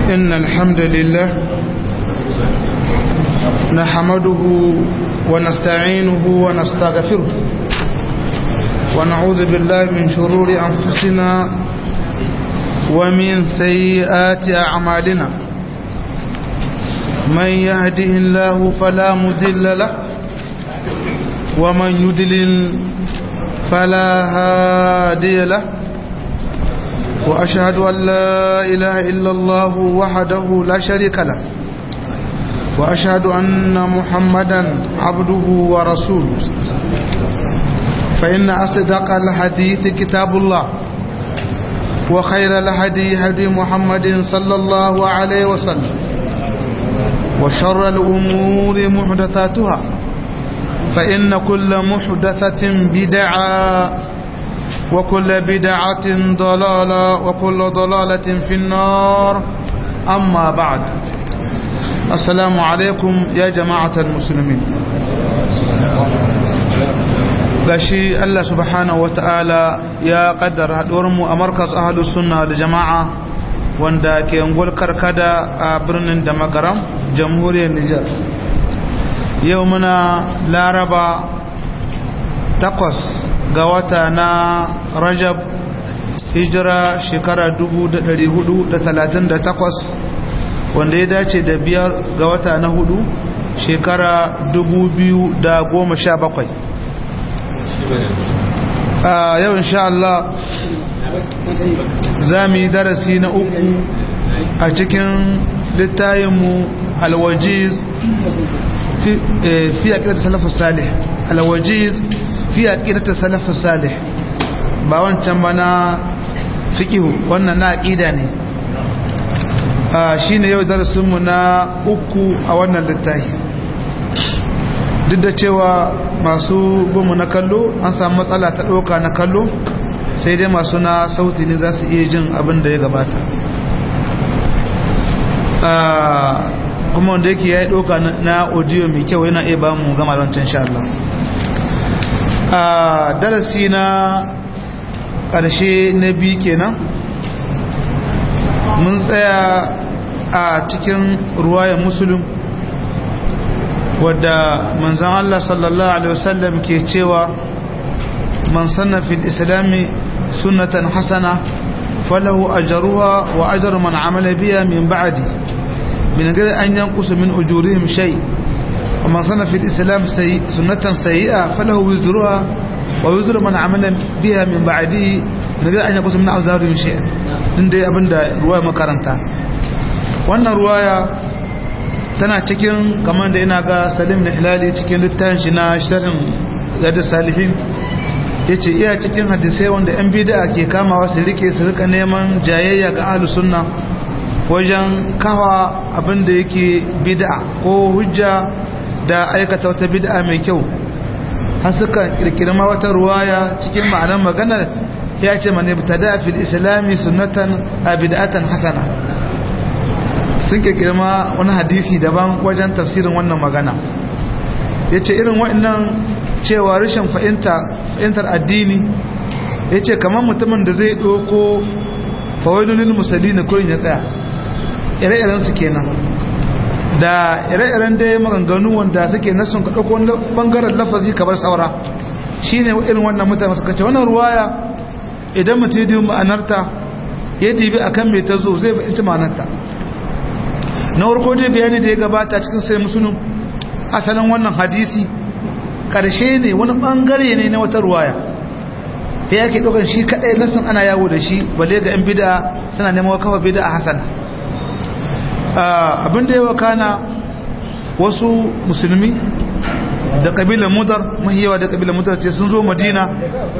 إن الحمد لله نحمده ونستعينه ونستغفره ونعوذ بالله من شرور أنفسنا ومن سيئات أعمالنا من يهده الله فلا مذل له ومن يدلل فلا هادي له وأشهد أن لا إله إلا الله وحده لا شريك له وأشهد أن محمدا عبده ورسوله فإن أصدق الحديث كتاب الله وخير الهدي هدي محمد صلى الله عليه وسلم وشر الأمور محدثاتها فإن كل محدثة بدعة وكل بدعة ضلالة وكل ضلالة في النار أما بعد السلام عليكم يا جماعة المسلمين gashi Allah subhanahu wata'ala ya kaddara haɗuwarmu a markas ahalus sunna da jama'a wanda ke ngol karkada a birnin da magaram jamhuriyar Nijar yau muna laraba takwas ga wata na rajab hijira shekara 438 wanda ya dace da biyar ga wata na hudu shekara 2017 a yau insha Allah za mu yi darasi na uku a cikin littayinmu alwajiz fi a ƙirƙir salafus salih alwajiz fi aqidatu salafus salih ba wancan ba na fiqhu wannan na aqida ne shine yau darasin mu na uku a wannan littafi duk da cewa masu gumu na kallo an samu matsala ta doka na kallo sai dai masu na sauti ne za su iya jin abin da ya gabata kuma wanda yake ya yi doka na audio mai kyau yana iya ba mu gama wancan sha Allah a darasi na ƙarshe na biyu kenan mun tsaya a cikin ruwayar musulun wadda manzan Allah sallallahu Alaihi wasallam ke cewa man sanna fil islami sunnatan hasana falahu ajaruha wa ajar man amala biya min ba'di min gari an yankusu min ujurihim shay' ومن صنع في الإسلام سي... سنة سيئة فله وزرها ووزر من عمل بها من بعده من غير أن يقص من أوزارهم شيئا عندي أبن دا رواية مكارنتا wannan ruwaya tana cikin kamar da ina ga salim na hilali cikin littafin shi na shirin gadar salihin ya ce iya cikin hadisai wanda yan bida ke kamawa su rike su rika neman jayayya ga ahlus sunna wajen kawa abin da yake bid'a ko hujja da aikata wata bid'a mai kyau har suka kirkiri ma wata ruwaya cikin ma'anar maganar ya ce mane btada fil islami sunnatan a bid'atan hasana sun kirkiri ma wani hadisi daban wajen tafsirin wannan magana ya ce irin waɗannan cewa rashin fahimtar addini ya ce kamar mutumin da zai ɗoko fawailulil musalli na kurin ya tsaya ire-irensu kenan da ire-iren da ya maganganu wanda suke nasun ka ɗauko wani ɓangaren lafazi kamar saura shi ne irin wannan mutane suka ce wannan ruwaya idan mutum yi ma'anarta ya dibi a kan mai ta zo zai fahimci ma'anarta na warko dai bayani da ya gabata cikin sai musulun asalin wannan hadisi ƙarshe ne wani ɓangare ne na wata ruwaya ya yake ɗaukar shi kaɗai nasun ana yawo da shi balle ga 'yan bida suna neman kafa bida a hasana abin da ya wakana wasu musulmi da kabilar mudar mahiyawa da kabilar mudar ce sun zo madina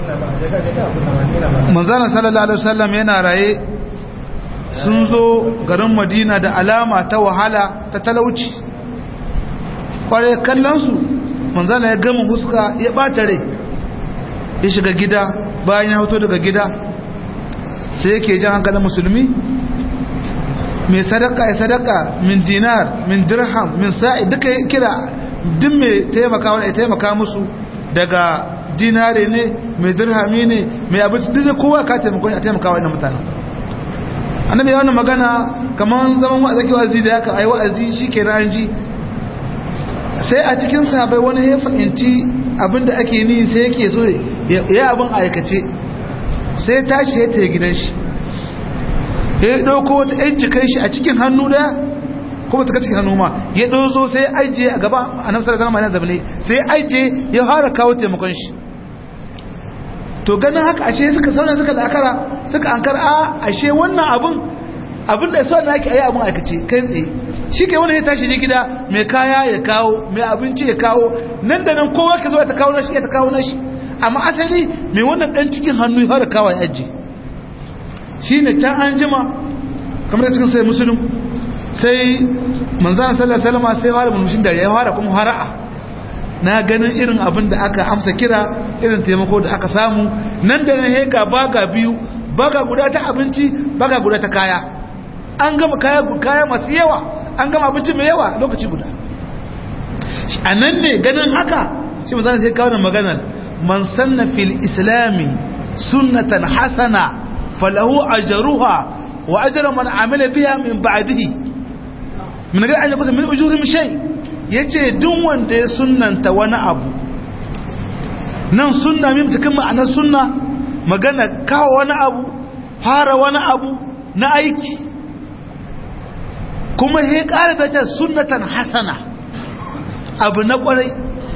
manzana sallallahu alaihi wasallam yana raye sun zo garin madina da alama ta wahala ta talauci kware kallonsu manzana ya gama huska ya bata rai ya shiga gida bayan ya hoto daga gida sai yake jan hankalin musulmi mai sadaka ya sadaka min dinar min dirham min sa'i duka kira duk mai taimaka wani ya taimaka musu daga dinare ne mai dirhami ne mai abinci duk kowa ka taimako a taimaka wani mutanen annabi ya wannan magana kamar zaman wa'azi ke wa'azi da yaka ai wa'azi shikenan an ji sai a cikin sahabbai wani ya fahimci abinda ake ni sai yake so ya abin aikace sai tashi ya taya gidan shi ya ɗauko wata ‘yan cikin shi a cikin hannu da kuma ta cikin hannu ma ya ɗozo sai ajiye a gaba a nafsar zama yana zabine sai ajiye ya fara kawo taimakon shi to ganin haka ashe suka sauna suka zakara suka ankara a ashe wannan abin abin da sauran ake ayi abin aikace kai tsaye shi ke wani ya tashi je gida mai kaya ya kawo mai abinci ya kawo nan da nan kowa ka zo ta kawo nashi ya ta kawo nashi amma asali mai wannan dan cikin hannu ya fara kawo ya ajiye shi ne can an jima kamar da cikin sai musulun sai manzana sallallahu alaihi wasallam sai fara mulmushin da ya fara kuma hara'a na ganin irin abin da aka amsa kira irin taimako da aka samu nan da nan heka baga biyu baga guda ta abinci baga guda ta kaya an gama kaya kaya masu yawa an gama abinci mai yawa lokaci guda a nan ne ganin haka shi manzana sai kawo da maganar man sanna fil islami sunnatan hasana فله أجرها وأجر من عمل بها من بعده من غير أن يكون من أجورهم شيء yace duk wanda ya sunnanta wani abu nan sunna mim cikin ma'anar sunna magana kawo wani abu fara wani abu na aiki kuma ya ƙara bata sunnatan hasana abu na ƙwarai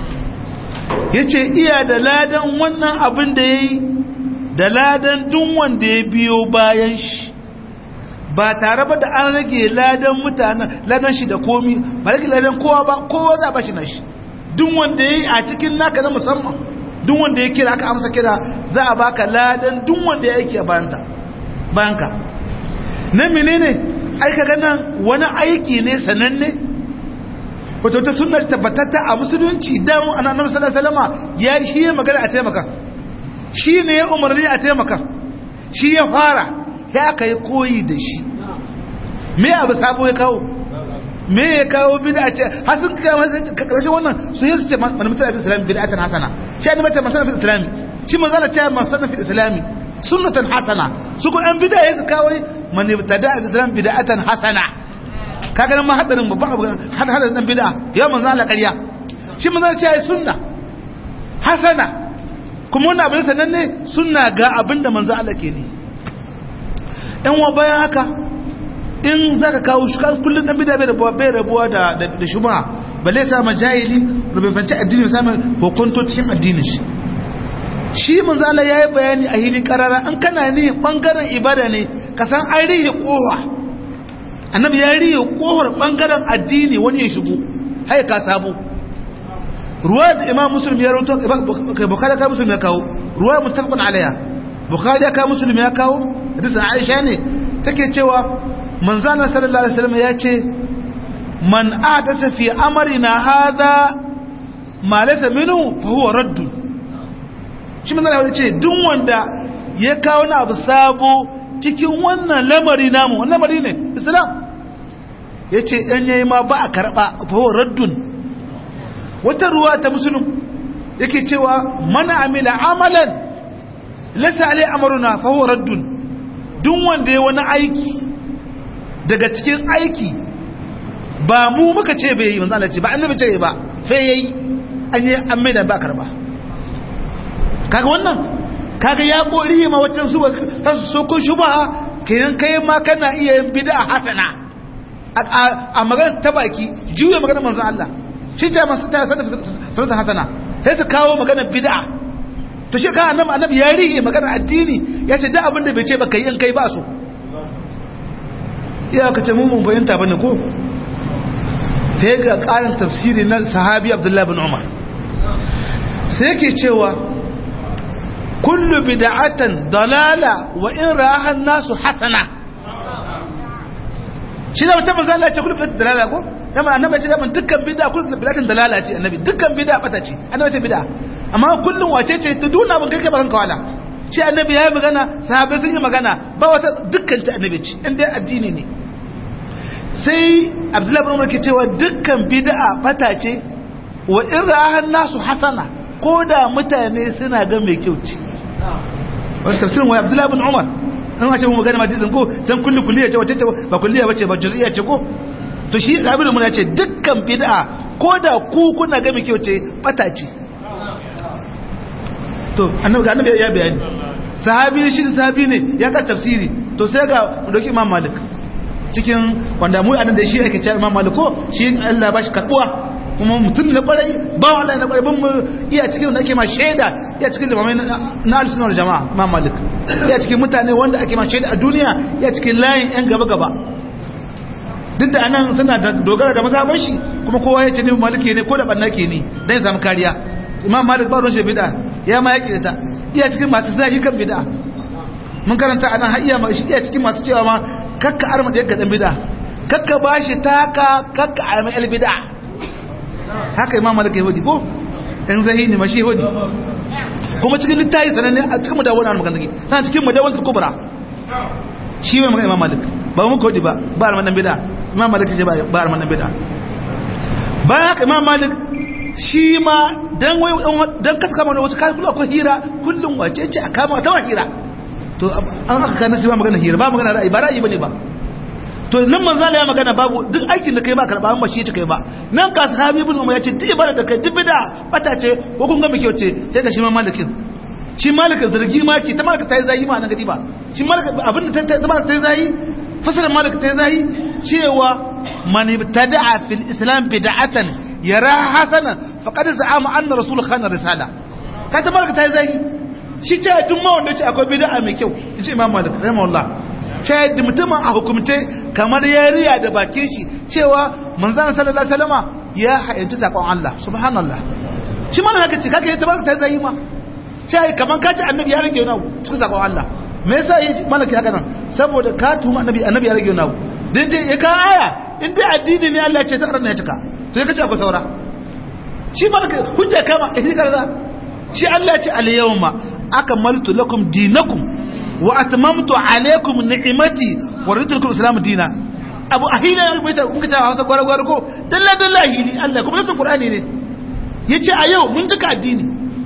yace iya da ladan wannan abin da ya yi da ladan duk wanda ya biyo bayan shi ba tare ba da an rage ladan mutanen ladan shi da komi ba rage ladan kowa ba kowa za a bashi na shi duk wanda ya yi a cikin naka na musamman duk wanda ya kira aka amsa kira za a baka ladan duk wanda ya aiki a bayanka na menene aika ganin wani aiki ne sananne wato ta sunna tabbatatta a musulunci damu annabi sallallahu alaihi wasallam ya shi magana a taimaka shi ne ya umarni a taimaka shi ya fara ya aka yi koyi da shi me abu sabo ya kawo me ya kawo bida ce hasin karshen wannan su yi su ce manimitar abin islami bida atan hasana shi ne mata masana fi islami shi ma zana ce masana fi islami sunnatan hasana su ko an bida ya su kawo manimitar da abin islami bida atan hasana ka ganin ma hadarin babban abu hadarin dan bida ya manzo Allah ƙarya shi ma zana ce sunna hasana kuma wannan abin sanan ne suna ga abin da manzo Allah ke ne ɗan wa bayan haka in za ka kawo shi kan kullum ɗan bida bai rabuwa bai rabuwa da da shubha balle sa majahili rubufanci addini samun hukunto cikin addinin shi shi manzo Allah yayi bayani a hili karara an kana ni bangaren ibada ne ka san an rihe kowa annabi ya rihe kohar bangaren addini wani ya shigo hai ka sabo ruwa da imam muslim ya rawato kai bukhari ka muslim ya kawo ruwa muttafaqun alaiha bukhari ya kawo muslim ya kawo hadisin aisha ne take cewa manzana sallallahu alaihi wasallam ya ce man ahdasa fi amrina hadha ma laysa minhu fa huwa radd shi manzana ya ce duk wanda ya kawo na abu sabo cikin wannan lamari namu wannan lamari ne islam yace dan yayi ma ba a karba fa huwa raddun wata ruwa ta musulun yake cewa mana amila amalan lasa alai amaruna fahuwa raddun duk wanda ya wani aiki daga cikin aiki ba mu muka ce bai yi manzo Allah ce ba annabi ce ba sai yayi an yi an mai da ba karba kaga wannan kaga ya kori ma waccan su ta so ko shubha kenan kai ma kana iya yin bid'a hasana a magana ta baki juya magana manzo Allah shi ce masu ta sanata hasana sai su kawo magana bid'a to shi ka annabi annabi ya rihe magana addini ya ce da abin da bai ce ba kai in kai ba so iya ka ce mun mun fahimta bane ko sai ga karin tafsiri na sahabi abdullahi bin umar sai yake cewa kullu bid'atan dalala wa in raha nasu hasana shi da mutum zalla ce kullu bid'atan dalala ko dama annabi ce dama dukkan bid'a kullu bid'atin dalala ce annabi dukkan bid'a bata ce annabi ce bid'a amma kullun wace ce ta duna ban kai ba kan kawala shi annabi yayi magana sahabbai sun yi magana ba wata dukkan ta annabi ce in dai addini ne sai abdullahi bin umar ke cewa dukkan bid'a bata ce wa in ra'ahan nasu hasana ko da mutane suna ga mai kyau ce wani tafsirin wa abdullahi bin umar an ce mu magana hadisin ko can kullu kulliya ce wace ce ba kulliya bace ba juz'iyya ce ko to shi abin mun ce dukkan bid'a ko da ku kuna ga miki wace bata ce to annabi ga annabi ya bayani sahabi shi sahabi ne ya ka tafsiri to sai ga doki imam malik cikin wanda mu anan da shi ake cewa imam malik ko shi Allah ya bashi karbuwa kuma mutum na kwarai ba Allah na kwarai ban mu iya cikin wanda ake ma shaida iya cikin limamai na al-sunnah jama'a imam malik iya cikin mutane wanda ake ma shaida a duniya iya cikin layin yan gaba gaba duk da anan suna da dogara da mazhaban shi kuma kowa ya ce ne maliki ne ko da banna ke ne dan ya samu kariya imam malik ba ruwan shi bid'a ya ma yake da ta iya cikin masu zagi kan bid'a mun karanta anan har iya shi iya cikin masu cewa ma kakka arma da yadda dan bid'a kakka bashi taka kakka arma el bid'a haka imam malik ya wadi ko dan zahini ma shi wadi kuma cikin littafi sananne a cikin mudawwana an magana take tana cikin mudawwana kubra shi mai magana imam malik ba mu kodi ba ba arma dan bid'a imam malik ya ba arma dan bid'a bayan haka imam malik shi ma dan wai dan kasa kama wasu kai kullu akwai hira kullum wace ce a kama ta hira to an aka kana sai ba magana hira ba magana ra'ayi ba ra'ayi bane ba to nan manzo Allah ya magana babu duk aikin da kai ba karba ba shi ya kai ba nan ka sahabi ibn umar ya ce duk ibada da kai duk bid'a bata ce ko kun ga me kyau ce sai ga shi ma malikin shi malikin zargi ma ki ta malaka ta yi zahi ma nan gadi ba shi malaka abin da ta zama ta yi zahi fasara malaka ta yi zahi cewa man ibtada'a fil islam bid'atan yara hasana faqad za'ama anna rasul khana risala ka ta malaka ta yi zahi shi ce duk ma wanda ce akwai bid'a mai kyau yace imam malik rahimahullah ce da mutumin a hukumce kamar ya riya da bakin shi cewa manzon sallallahu alaihi wasallama ya hayyanci sakon Allah subhanallah shi ma haka ce kake ta malaka ta zahi ma ce kamar ka ce annabi ya rage wani abu cikin sakon Allah me yasa yi malaki haka nan saboda ka tuma annabi annabi ya rage wani abu dai ya ka aya in dai addini ne Allah ya ce ta karanta ya cika to ya kace akwai saura shi malaka hujja kama eh karara shi Allah ya ce al yawma akmaltu lakum dinakum wa atmamtu alaykum ni'mati wa raditu lakum islam dina abu ahila ya mai ta kun kace Hausa gwara gwara ko dalla dalla hili Allah kuma nasu Qur'ani ne yace a yau mun cika addini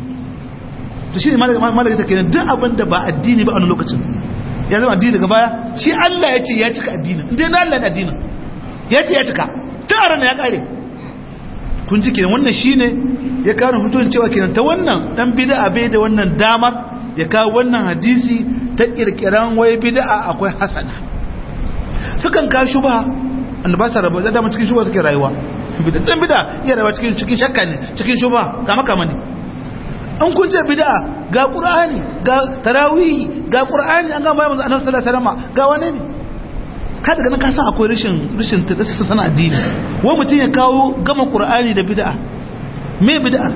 to shi ne malaka take duk abin da ba addini ba a wani lokacin ya zama addini daga baya shi Allah ya ce ya cika addini inda na Allah ne addini ya ce ya cika tun a ranar ya kare kun ji kenan wannan shi ne ya kawo hutun cewa kenan ta wannan dan bid'a bai da wannan damar ya kawo wannan hadisi ta kirkiran wai bid'a akwai hasana sukan kawo shubha wanda ba sa rabu da dama cikin shubha suke rayuwa bid'a dan bid'a iya rayuwa cikin cikin shakka ne cikin shubha kama kama ne an kun ce bid'a ga qur'ani ga tarawih ga qur'ani an ga mai manzo annabi sallallahu alaihi wasallam ga wane ne ka daga nan ka san akwai rashin rashin tadassa sana addini wai mutun ya kawo gama qur'ani da bid'a me bid'a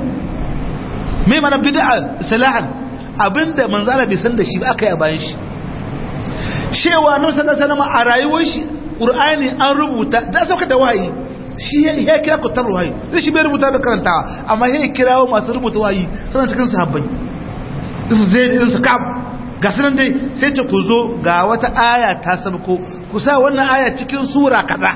me mana bid'a salahan abinda manzo Allah bai san da shi ba aka yi a bayan shi cewa annabi sallallahu alaihi wasallam a rayuwar shi qur'ani an rubuta da sauka da wahayi shi ya kira ku tar wahayi zai shi bai rubuta da karantawa amma ya kirawo masu rubuta wahayi suna cikin sahabbai su zai irin su kab ga sunan dai sai ce ku zo ga wata aya ta sabko ku sa wannan aya cikin sura kaza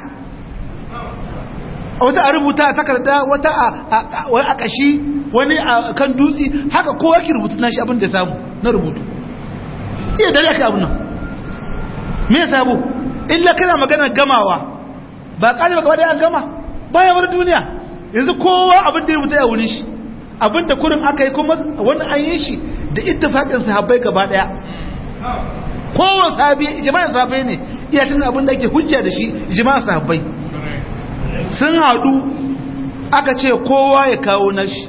wata a rubuta a takarda wata a kashi wani a kan dutse haka kowa ki rubutu na shi abin da samu na rubutu iya dare aka abu nan me ya sabo illa kana magana gamawa ba ƙari baka wadda an gama baya wani duniya yanzu kowa abin da ya rubuta ya wurin shi abin da kurin aka yi kuma wani an yi shi da ittifaƙin sahabbai gaba ɗaya kowane sahabi ijma'in sahabbai ne iya cin abin da ake hujja da shi ijma'in sahabbai sun haɗu aka ce kowa ya kawo nashi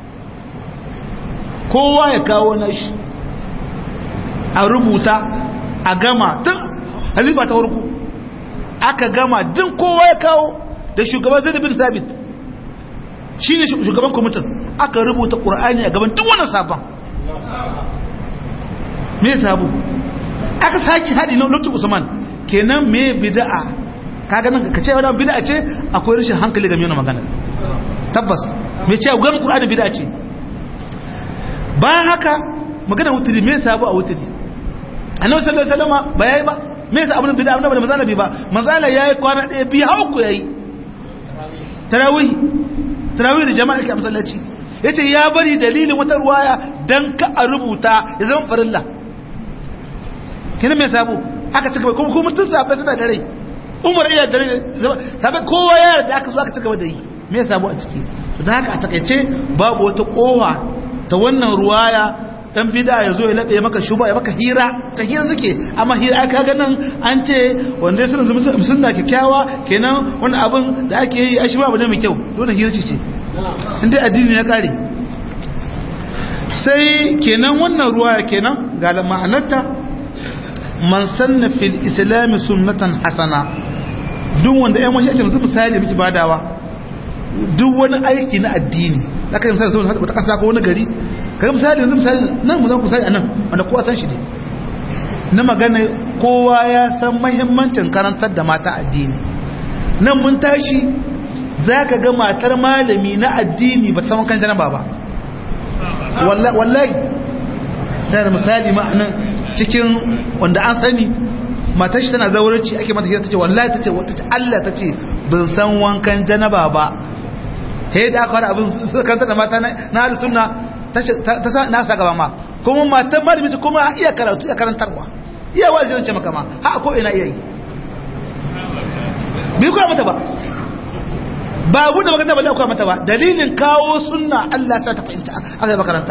kowa ya kawo nashi a rubuta a gama tun halifa ta warku aka gama din kowa ya kawo da shugaban zai bin sabit shi ne shugaban kwamitin aka rubuta ƙura'ani a gaban duk wannan sabon me sabu aka sake haɗi na lokacin usman kenan me bida'a kaga nan ka ce wani bida'a ce akwai rashin hankali game yana magana tabbas me ce gwanin ƙura'ani bida'a ce bayan haka magana wuturi me sabu a wuturi annabi sallallahu alaihi wasallam ba yayi ba me yasa abin bid'a annabi da manzana bi ba manzana yayi kwana daya bi hau ku yayi tarawih tarawih da jama'a ke masallaci yace ya bari dalilin wata ruwaya dan ka a rubuta ya zama farilla kina me sabo aka cigaba kuma kuma tun safe suna da rai umar iya da rai sabe kowa ya yarda aka zo aka cigaba da yi me sabo a ciki don haka a takaice babu wata kowa ta wannan ruwaya dan bida ya zo ya labe maka shuba ya maka hira ta hira suke amma hira aka ga nan an ce wanda ya sunan sunna kyakkyawa kenan wani abin da ake yi a shi babu ne mai kyau dole hira ce ce inda addini ya kare sai kenan wannan ruwaya kenan ga ma'anarta man sanna fil islam sunnatan hasana duk wanda ƴan wasu ake musu misali miki badawa duk wani aiki na addini zaka yin sai wata kasa ko wani gari kai misali yanzu misali nan mu zan ku sai anan wanda kowa san shi ne na magana kowa ya san muhimmancin karantar da mata addini nan mun tashi zaka ga matar malami na addini ba san kan janaba ba wallahi wallahi da misali ma nan cikin wanda an sani matar shi tana zaurarci ake mata hira tace wallahi tace tace Allah tace bin san wankan janaba ba he da aka wani abin kanta da mata na ahli sunna ta sa na saka ba ma kuma matan malami ta kuma iya karatu iya karantarwa iya wazi zan ce maka ma ha ko ina iya yi bai kuwa mata ba ba gudu magana ba kuwa mata ba dalilin kawo sunna Allah sa ta fahimta aka yi makaranta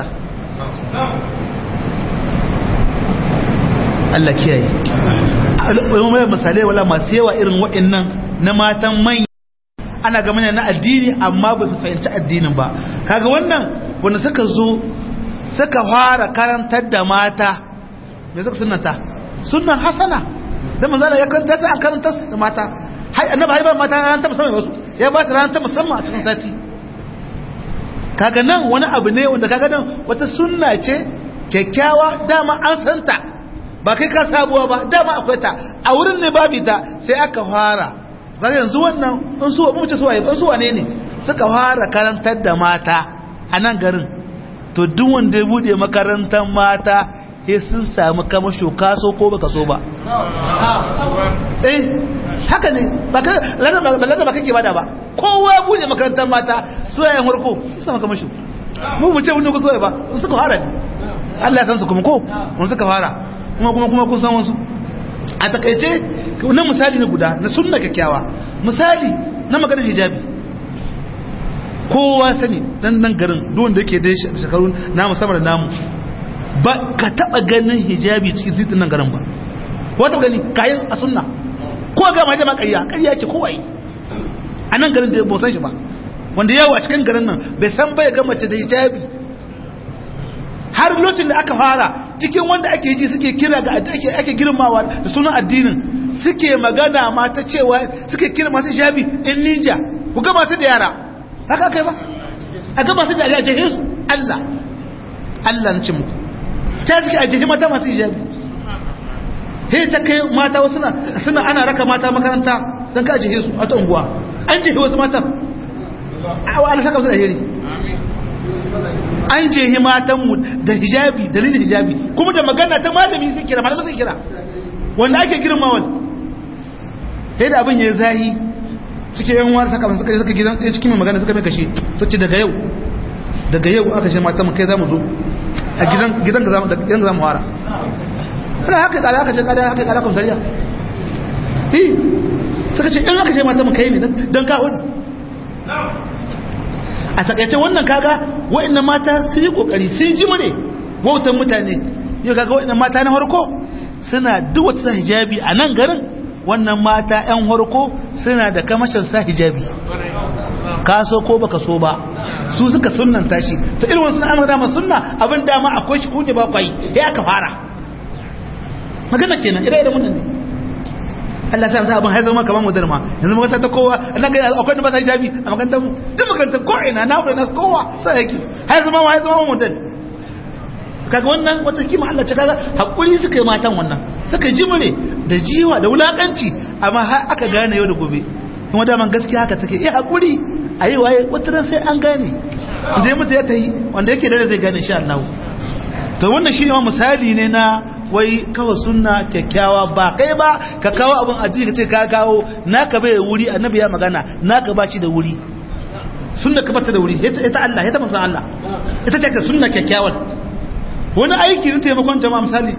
Allah kiyaye wani misalai wala masu yawa irin waɗannan na matan manya ana ga mana na addini amma ba su fahimci addinin ba kaga wannan wanda suka zo suka fara karantar da mata me suka sunnata sunnan hasana da manzo ya karanta ta an karanta da mata hai annabi hai ba mata ran ta musamman wasu ya ba ta ran ta musamman a cikin sati kaga nan wani abu ne wanda kaga nan wata sunna ce kyakkyawa dama an santa ba kai ka sabuwa ba dama akwai ta a wurin ne babu ta sai aka fara ga yanzu wannan in su mu ce su waye in su wane ne suka fara karantar da mata a nan garin to duk wanda ya bude makarantar mata sai sun samu kamasho kaso ko baka so ba eh haka ne ba ka lada ba kake bada ba kowa ya bude makarantar mata su yayin harko sun samu kamasho mu mu ce wani ku so ba in suka fara ne Allah ya san su kuma ko in suka fara kuma kuma kuma kun san wasu a takaice na misali na guda na sunna kyakkyawa misali na maganar hijabi kowa sani dan nan garin duwan da yake da shekaru namu sama da namu ba ka taba ganin hijabi cikin titin nan garin ba wata gani kayan a sunna ko ga ma jama'a ƙarya ƙarya ce kowa yi a nan garin da ba san shi ba wanda yawa cikin garin nan bai san bai ga mace da hijabi har lokacin da aka fara cikin wanda ake ji suke kira ga ake ake girmawa da sunan addinin suke magana ma ta cewa suke kira masu hijabi in ninja ku ga masu da yara haka kai ba a ga masu da jahe su Allah Allah na ce muku ta suke a jahe mata masu hijabi he ta kai mata wasu suna suna ana raka mata makaranta don ka jahe su a ta unguwa an jahe wasu mata a wa Allah saka su da hiri an jehi matanmu da hijabi dalilin hijabi kuma da magana ta malami sun kira malami sun kira wanda ake girma wani sai da abin ya zahi suke yan wani saka suka suka gidan ɗaya cikin mai magana suka mai kashe su ce daga yau daga yau aka shi matan kai za mu zo a gidan gidan ga zamu gidan ga zamu fara sai haka kada aka ce kada haka kada kun sariya eh suka ce in aka ce matan kai ne dan ka hudu a takaice wannan kaga wa'annan mata sun yi kokari sun ji mu ne wautan mutane yau kaga wa'annan mata na harko suna duk wata hijabi a nan garin wannan mata yan harko suna da kamashin sa hijabi ka so ko baka so ba su suka sunnanta shi ta irin wasu an dama sunna abin dama akwai shi kunje ba kwai ya aka fara magana kenan ire iren wannan ne Allah sa abin haizar maka mamu darma yanzu makaranta ta kowa nan ga akwai da ba sa hijabi a makarantar mu duk makarantar ko ina na wurin nas kowa sai yake haizar ma haizar ma mutan kaga wannan wata kima Allah ce kaga hakuri suka yi matan wannan suka ji mure da jiwa da wulakanci amma har aka gane yau da gobe kuma daman gaskiya haka take eh hakuri ayi waye wata ran sai an gane wanda ya mutu ya tayi wanda yake da zai gane insha Allah to wannan shine misali ne na wai kawo sunna kyakkyawa ba kai ba ka kawo abin addini ka ce ka kawo naka bai wuri annabi ya magana naka ba shi da wuri sunna ka bata da wuri ita Allah ita manzon Allah ita ce ka sunna kyakkyawan wani aiki ne taimakon jama'a misali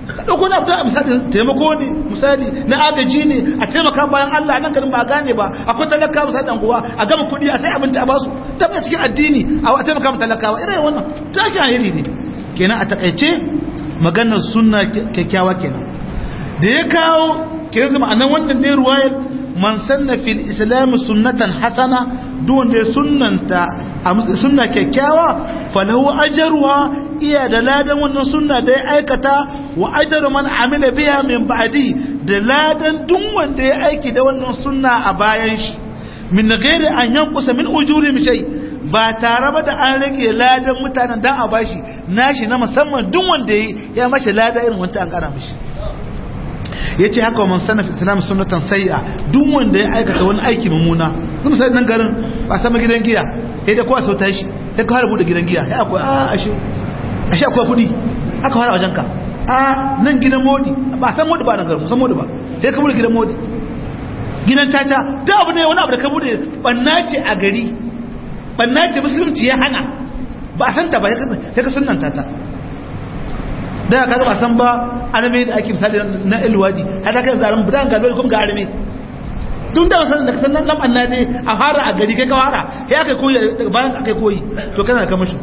ka dauko na fita misali taimako ne misali na agaji ne a taimaka bayan Allah nan garin ba gane ba akwai talaka misali dan kuwa a gama kuɗi a sai abinci a basu tabbata cikin addini a taimaka mu talakawa irin wannan ta ake alheri ne kenan a takaice maganar sunna kyakkyawa kenan da ya kawo kenan zama anan wannan dai ruwayar man sanna fil islam sunnatan hasana duk wanda ya sunnanta a sunna kyakkyawa falahu ajruha iya da ladan wannan sunna da ya aikata wa ajru man amila biha min ba'di da ladan duk wanda ya aiki da wannan sunna a bayan shi min ghairi an yankusa min ujuri shay ba tare ba da an rage ladan mutanen dan a bashi nashi na musamman duk wanda ya mashi lada irin wanda an kara mishi ya ce haka wa man sana fi islam sunnatan sai'a duk wanda ya aikata wani aiki mummuna kuma sai nan garin ba sama gidan giya sai da kowa sauta shi sai ka fara bude gidan giya sai akwai a ashe ashe akwai kudi aka fara wajen ka a nan gidan modi ba san modi ba nan garin san modi ba sai ka bude gidan modi gidan caca da abu ne wani abu da ka bude banna ce a gari banna ce musulunci ya hana ba a san ta ba sai ka sunnanta ta da kaga ba san ba arme da ake misali na ilwadi har da kai zaran budan ga kuma ga arme tun da san da san nan nan annabi a fara a gari kai ka fara sai aka koyi bayan aka koyi to kana ka mashi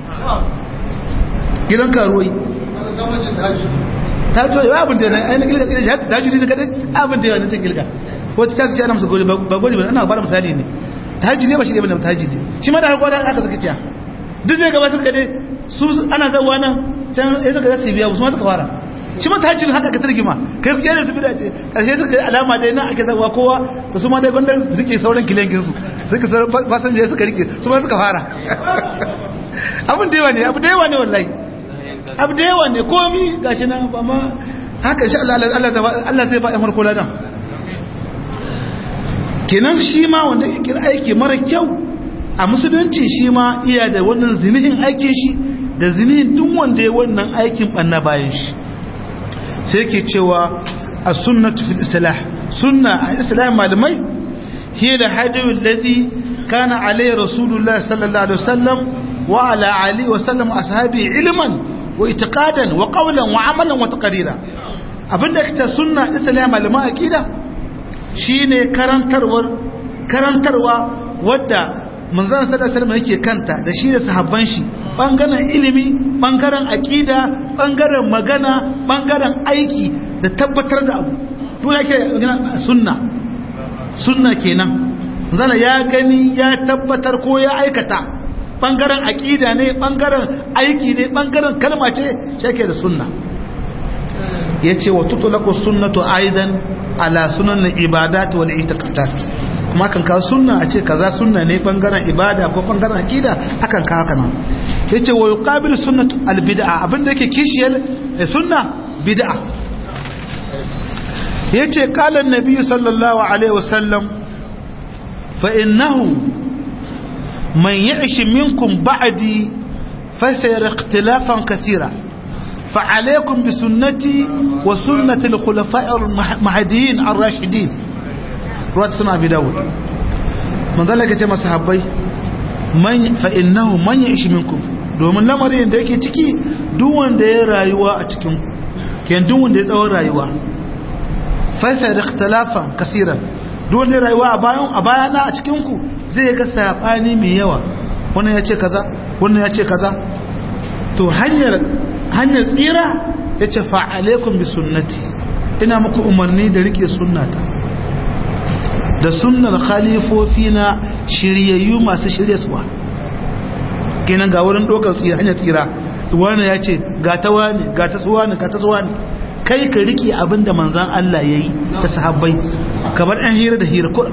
gidan karuwai ta to ya abin da na ai gilga gilga ta ji ne kadai abin da ya nan gilga wata ta ce ana musu gori ba gori ba ana ba da misali ne ta ji ne ba shi ne ba ta ji ne shi ma da har gwada aka zaka ciya duk zai gabatar ka dai su ana zawa nan can sai suka zasu biya su ma suka fara shi mata hajjin haka ka targima kai ku kyale su bida ce karshe suka yi alama dai na ake zawa kowa da su ma dai gwanda su rike sauran kilenkin su suka sauran fasan suka rike su ma suka fara abin da yawa ne abu da yawa ne wallahi abu da yawa ne komi gashi nan ba ma haka insha Allah Allah zai ba ya farko ladan kenan shi ma wanda yake aiki mara kyau a musulunci shi ma iya da wannan zinihin aikin shi da zinihin duk wanda ya wannan aikin banna bayan shi sai ke cewa a sunnatu fil islah sunna a islam malamai hiya da hadiyu alladhi kana alayhi rasulullah sallallahu alaihi wasallam wa ala ali wa sallam ashabi ilman wa itiqadan wa qawlan wa amalan wa taqrira abinda kita sunna islam malaman akida shine karantarwar karantarwa wadda manzon sallallahu alaihi wasallam yake kanta da shi da sahabban shi bangaren ilimi bangaren aqida bangaren magana bangaren aiki da tabbatar da abu duk yake sunna sunna kenan zana ya gani ya tabbatar ko ya aikata bangaren aqida ne bangaren aiki ne bangaren kalma ce shake da sunna yace wa tutlaqu sunnatu aidan ala sunan ibadat wal i'tiqadat kuma kan kawo sunna a ce kaza sunna ne bangaren ibada ko bangaren akida akan kawo kana yace wa yuqabilu sunnatu al bid'a abinda yake kishiyar sunna bid'a yace qala an-nabi sallallahu alaihi wasallam fa innahu man ya'ish minkum ba'di fasayara ikhtilafan kathira فعليكم بسنتي وسنة الخلفاء المهديين الراشدين ruwa suna bi dawud manzala ka ce masu habbai fa innahu man ya ishi minkum domin lamarin da yake ciki duk wanda ya rayuwa a cikin ken duk wanda ya tsawon rayuwa faisa da ikhtilafan kasiran duk wanda ya rayuwa a bayan a bayana a cikin ku zai ga sabani mai yawa wannan ya ce kaza wannan ya ce kaza to hanyar hanyar tsira yace fa alaikum bi sunnati ina muku umarni da rike sunnata da sunnar khalifofi na shiryayyu masu shiryaswa kenan ga wurin ɗaukar tsira hanyar tsira wani ya ce ga ta wani ga ta suwa ne ga ta suwa ne kai ka rike abin da manzan Allah ya yi ta sahabbai kamar yan hira da hira kura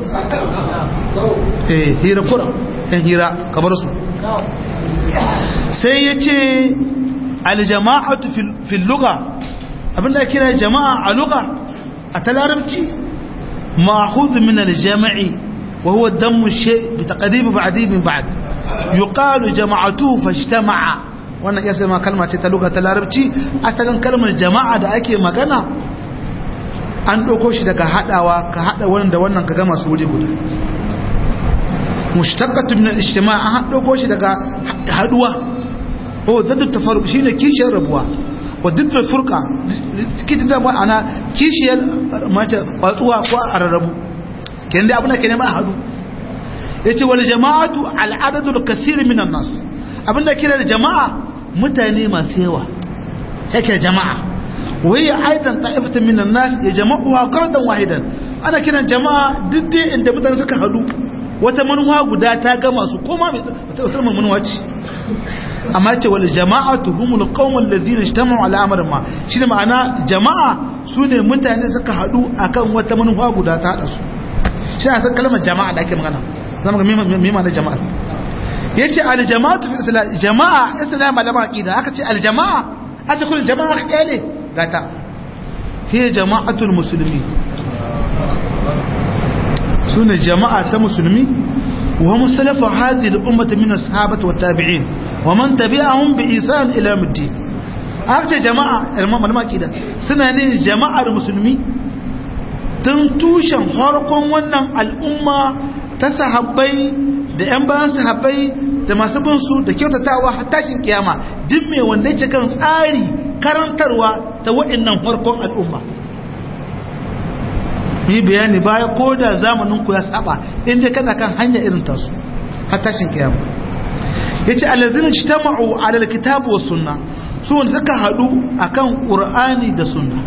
eh hira kura yan hira kamar su sai ya ce aljama'atu fil lugha abinda kira jama'a a lugha a ta larabci مأخوذ من الجمع وهو الدم الشيء بتقريب بعدي من بعد يقال جمعته فاجتمع wannan iya sai ma kalma ce ta luga ta larabci asalin kalmar jama'a da ake magana an ɗauko shi daga haɗawa ka haɗa wannan da wannan ka gama su wuri guda mushtaqatu min al-ijtima' an ɗauko shi daga haɗuwa oh daddu tafarruq shine kishiyar rabuwa wa diddar furka kitin da ana kishiyar mace watsuwa ko a rarrabu kenan dai abin da ke nema a hadu yace wal jama'atu al adadu al kathir min an nas abinda kira da jama'a mutane masu yawa yake jama'a wai aidan ta'ifatan min an nas ya jama'uha qardan wahidan ana kiran jama'a duk dai inda mutane suka hadu wata manuwa guda ta gama su koma mai wata manuwa ce amma ce wal jama'atu humul qaumul ladina ijtama'u ala amrin ma shine ma'ana jama'a sune mutane suka hadu akan wata manuwa guda ta hada su shi ne kalmar jama'a da ake magana zama ga mima na jama'a yace al jama'atu fi islam jama'a islam malama aqida aka ce al jama'a aka kullu jama'a kale gata hiya jama'atul muslimin sune jama'a ta musulmi wa musalafa hadhihi al ummah min ashabati wat tabi'in wa man tabi'ahum bi ihsan ila yawmiddin aka ce jama'a malama aqida suna ne jama'ar musulmi tun tushen harkon wannan al'umma ta sahabbai da 'yan bayan sahabbai da masu bin su da kyautatawa har tashin kiyama duk mai wanda yake kan tsari karantarwa ta wa'annan harkon al'umma yi bayani baya ko da zamanin ku ya saba inda kana kan hanya irin tasu har tashin kiyama yace allazina ijtama'u 'ala alkitabi was sunna su wanda suka hadu akan qur'ani da sunna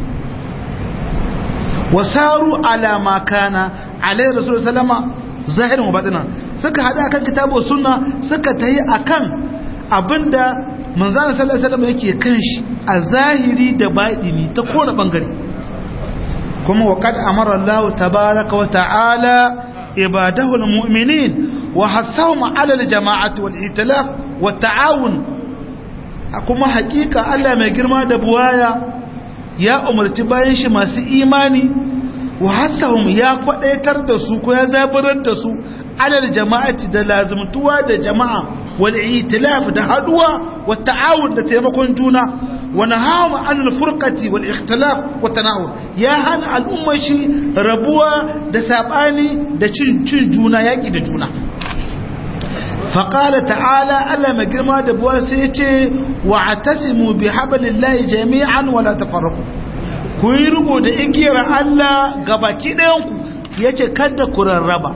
wasaru ala ma kana alayhi rasulullah sallama zahirin wa batinan suka hada akan kitabu sunna suka tayi akan abinda manzon sallallahu alaihi wasallam yake kan shi a zahiri da batini ta kowane bangare kuma wa qad amara Allah tabaaraka wa ta'ala ibadahu almu'minin wa hathahum ala aljama'ati wal itilaf wa ta'awun kuma hakika Allah mai girma da buwaya ya umarci bayan shi masu imani wa hassahum ya kwadaitar da su ko ya zaburar da su alal jama'ati da lazumtuwa da jama'a wal itilaf da haduwa wa ta'awun da taimakon juna wa nahawu anil furqati wal ikhtilaf wa tanawur ya hana al'umma shi rabuwa da sabani da cin cin juna yaki da juna فقال تعالى ألا مجرما دبوا سيتي واعتصموا بحبل الله جميعا ولا تفرقوا كويرغو da igiyar Allah gabaki ɗayanku yace kada ku rarraba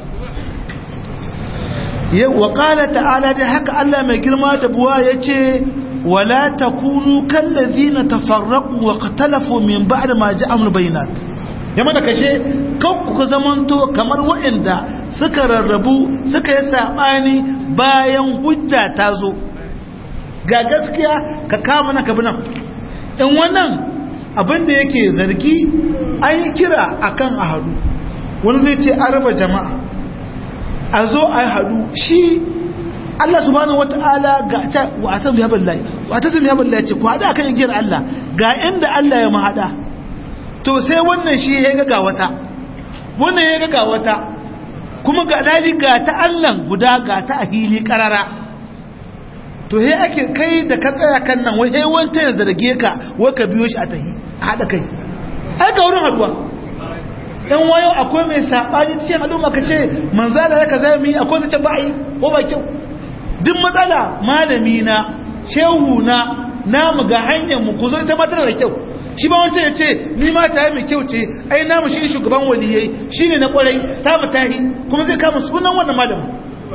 wa qala ta'ala da haka Allah mai girma da buwa yace wala takunu kallazina tafarraqu wa qatalafu min ba'd ma ja'amul bayinat yamma da kashe kan ku zamanto kamar waɗanda suka rarrabu suka yi saɓani bayan hujja ta zo ga gaskiya ka kama na kabi nan in wannan abinda yake zargi an yi kira akan a hadu wani zai ce an raba jama'a a zo a hadu shi Allah subhanahu wata'ala ga ta wa atam ya billahi wa atam ya billahi ce ku hada akan igiyar Allah ga inda Allah ya mahada to sai wannan shi ya ga wata wannan ya ga wata kuma ga dali ga ta Allah guda ga ta a hili karara to he ake kai da ka tsaya kan nan wai he wanta ya zarge ka wai ka biyo shi a tahi a hada kai ai ga wurin haduwa dan wayo akwai mai sabani cikin al'umma ka ce manzala ya kaza mi akwai zace ba yi ko ba kyau duk matsala malami na shehu na namu ga hanyar mu ku zo ita ma tana da kyau shi ba wancan ya ce ni ma ta yi mai kyau ce ai namu shi shugaban waliyai shi ne na kwarai ta mu tahi kuma zai kama sunan wannan malamin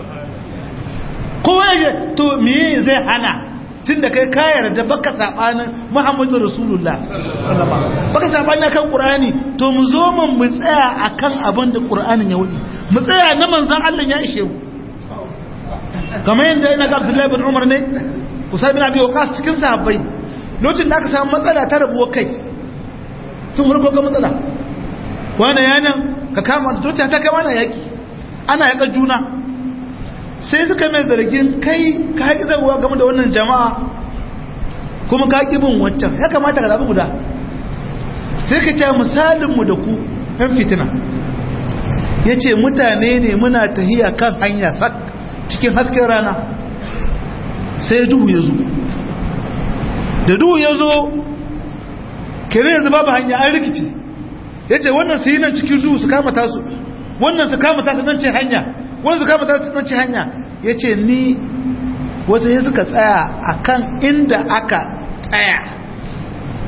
kowa ya to me zai hana tun da kai ka yarda baka sabanin muhammadu rasulullah baka sabani akan qur'ani to mu zo mu mu tsaya akan abin da qur'anin ya wudi mu tsaya na manzon Allah ya ishe mu kamar yadda ina ga Abdullahi bin Umar ne Usai bin Abi Waqqas cikin sahabbai lokacin da aka samu matsala ta rabuwa kai tun farko ga matsala wani yanan ka kama da tota ta kama na yaki ana yaka juna sai suka mai zargin kai ka haƙi zarwa game da wannan jama'a kuma ka haƙi bin wancan ya kamata ka zaɓi guda sai ka ce misalinmu da ku ɗan fitina ya ce mutane ne muna tahiya kan hanya sak cikin hasken rana sai duhu ya zo da duhu ya zo kere yanzu babu hanya an rikice ya ce wannan su yi nan cikin duhu su kama tasu wannan su kama tasu nan ce hanya wannan su kama tasu nan ce hanya ya ce ni wata ya suka tsaya a kan inda aka tsaya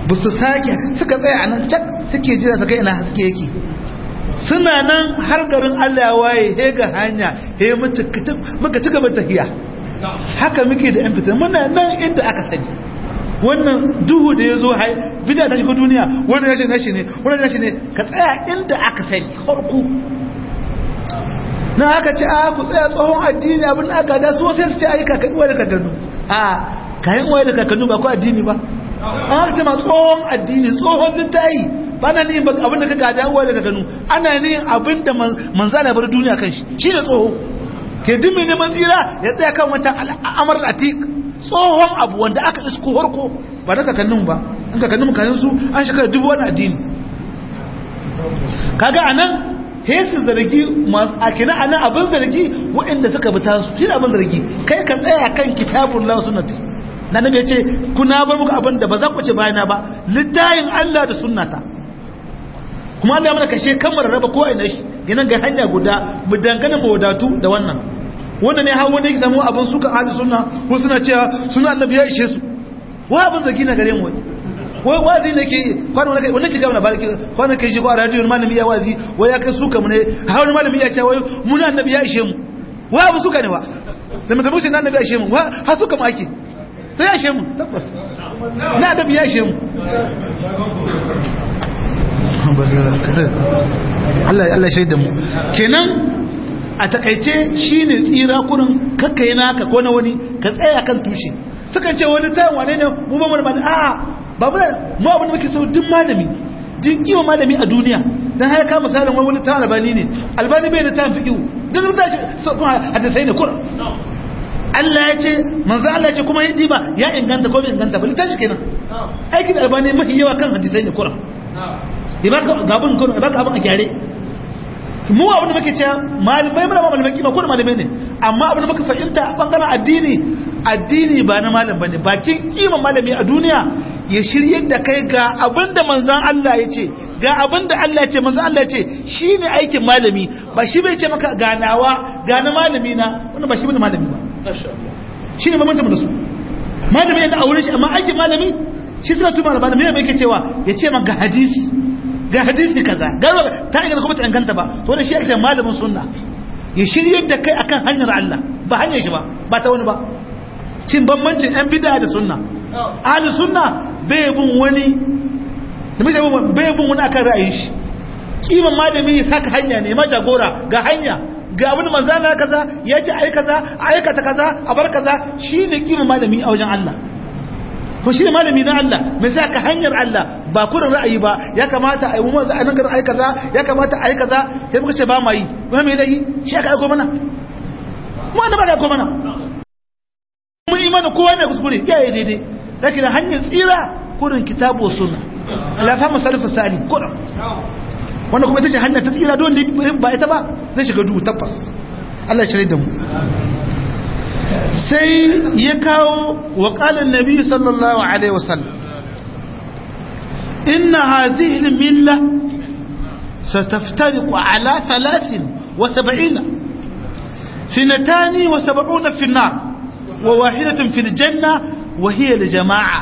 ba su sake suka tsaya a nan cak suke jira su kai ina haske yake suna nan har garin Allah ya waye he ga hanya he muka ci gaba tafiya haka muke da yan fitar muna nan inda aka sani wannan duhu da ya zo hai bida ta shiga duniya wannan nashi nashi ne wannan nashi ne ka tsaya inda aka sani harku na aka ce a ku tsaya tsohon addini abin da aka da su sai su ce ayi kakanni wa da kakannu a kayan waye da kakannu ba ko addini ba an haka ce ma tsohon addini tsohon littayi ba na niyin abin da ka gada uwa da kakannu ana niyin abin da manzana bar duniya kan shi shi ne tsoho ke dimmi neman tsira ya tsaya kan wancan al'amar atik tsohon abu wanda aka isko harko ba da kakannin ba in kakannin kayan su an shekara dubu wani addini kaga anan hesu zargi masu akina anan abin zargi waɗanda suka bi tasu shi abin zargi kai ka tsaya kan kitabun la sunnati na nabi ce kuna bar muku abin da ba za ku ce bayana ba littayin Allah da sunnata kuma Allah mana kashe kamar raba ko ina shi yana ga hanya guda mu dangana mu wadatu da wannan wannan ne hawo ne samu abin suka ahli sunna ko suna cewa suna annabi ya ishe su wa abin zagi na gare mu wai wazi ne ke kwano na kai wannan kiga na barki kwano kai shi ko radio malami ya wazi wai ya kai suka mu ne hawo malami ya ce wai mun annabi ya ishe mu wa abin suka ne wa da mutum ce annabi ya ishe mu wa ha suka mu ake to ya ishe mu tabbas na annabi ya ishe mu Allah Allah shaida mu kenan a takaice shine tsira kurin kakkai naka ko na wani ka tsaya kan tushe sukan ce wani tayin wane ne mu ba mu da a ba mu mu abin da muke so duk malami din kiwa malami a duniya dan haya ka misalin wani wani tayin albani ne albani bai da tayin fiqhu duk da shi so kuma hadisai ne kurin Allah ya ce manzo Allah ya ce kuma yadi ba ya inganta ko bai inganta ba litashi kenan aikin albani mafi yawa kan hadisai ne kurin ya baka gabin kun ya baka abin a gyare mu abin da muke cewa malamai mana ba malamai kima ko malamai ne amma abin da muka fahimta a bangaren addini addini ba na malam bane bakin kima malami a duniya ya shirye da kai ga abin da manzon Allah ya ce ga abin da Allah ya ce manzon Allah ya ce shine aikin malami ba shi bai ce maka ganawa ga na malami na wannan ba shi bane malami ba shine bambancin mu da su malami yana aure shi amma aikin malami shi suna tuma da malami mai yake cewa ya ce maka hadisi ga hadisi kaza garo ta inganta kuma ta inganta ba to ne shi ake malamin sunna ya shirye da kai akan hanyar Allah ba hanyar shi ba ba ta wani ba cin bambancin yan bid'a da sunna ahli sunna bai bin wani da mace bai bin wani akan ra'ayin shi kiman malami ya saka hanya ne ma jagora ga hanya ga abin manzana kaza ya ce ai kaza aikata kaza a bar kaza shine kiman malami a wajen Allah ko shi ne malami na Allah mai sa ka hanyar Allah ba kurin ra'ayi ba ya kamata a yi mu manzo a nan garin ai kaza ya kamata a yi kaza sai muka ce ba ma yi kuma me dai shi aka aiko mana mu annaba ga aiko mana mun imani kowa ne kuskure ya yi daidai lakin hanyar tsira kurin kitabu sunna la fa musalaf sali kurin wannan kuma ita ce hanyar ta tsira don ba ita ba zai shiga duhu tabbas Allah ya shirye da mu sai ya kawo wa ƙalin nabi sallallahu alaihi wasallam inna hadhihi milla sataftariqu ala 73 sinatani wa 70 fi an-nar wa wahidatun fil janna wa hiya li jama'a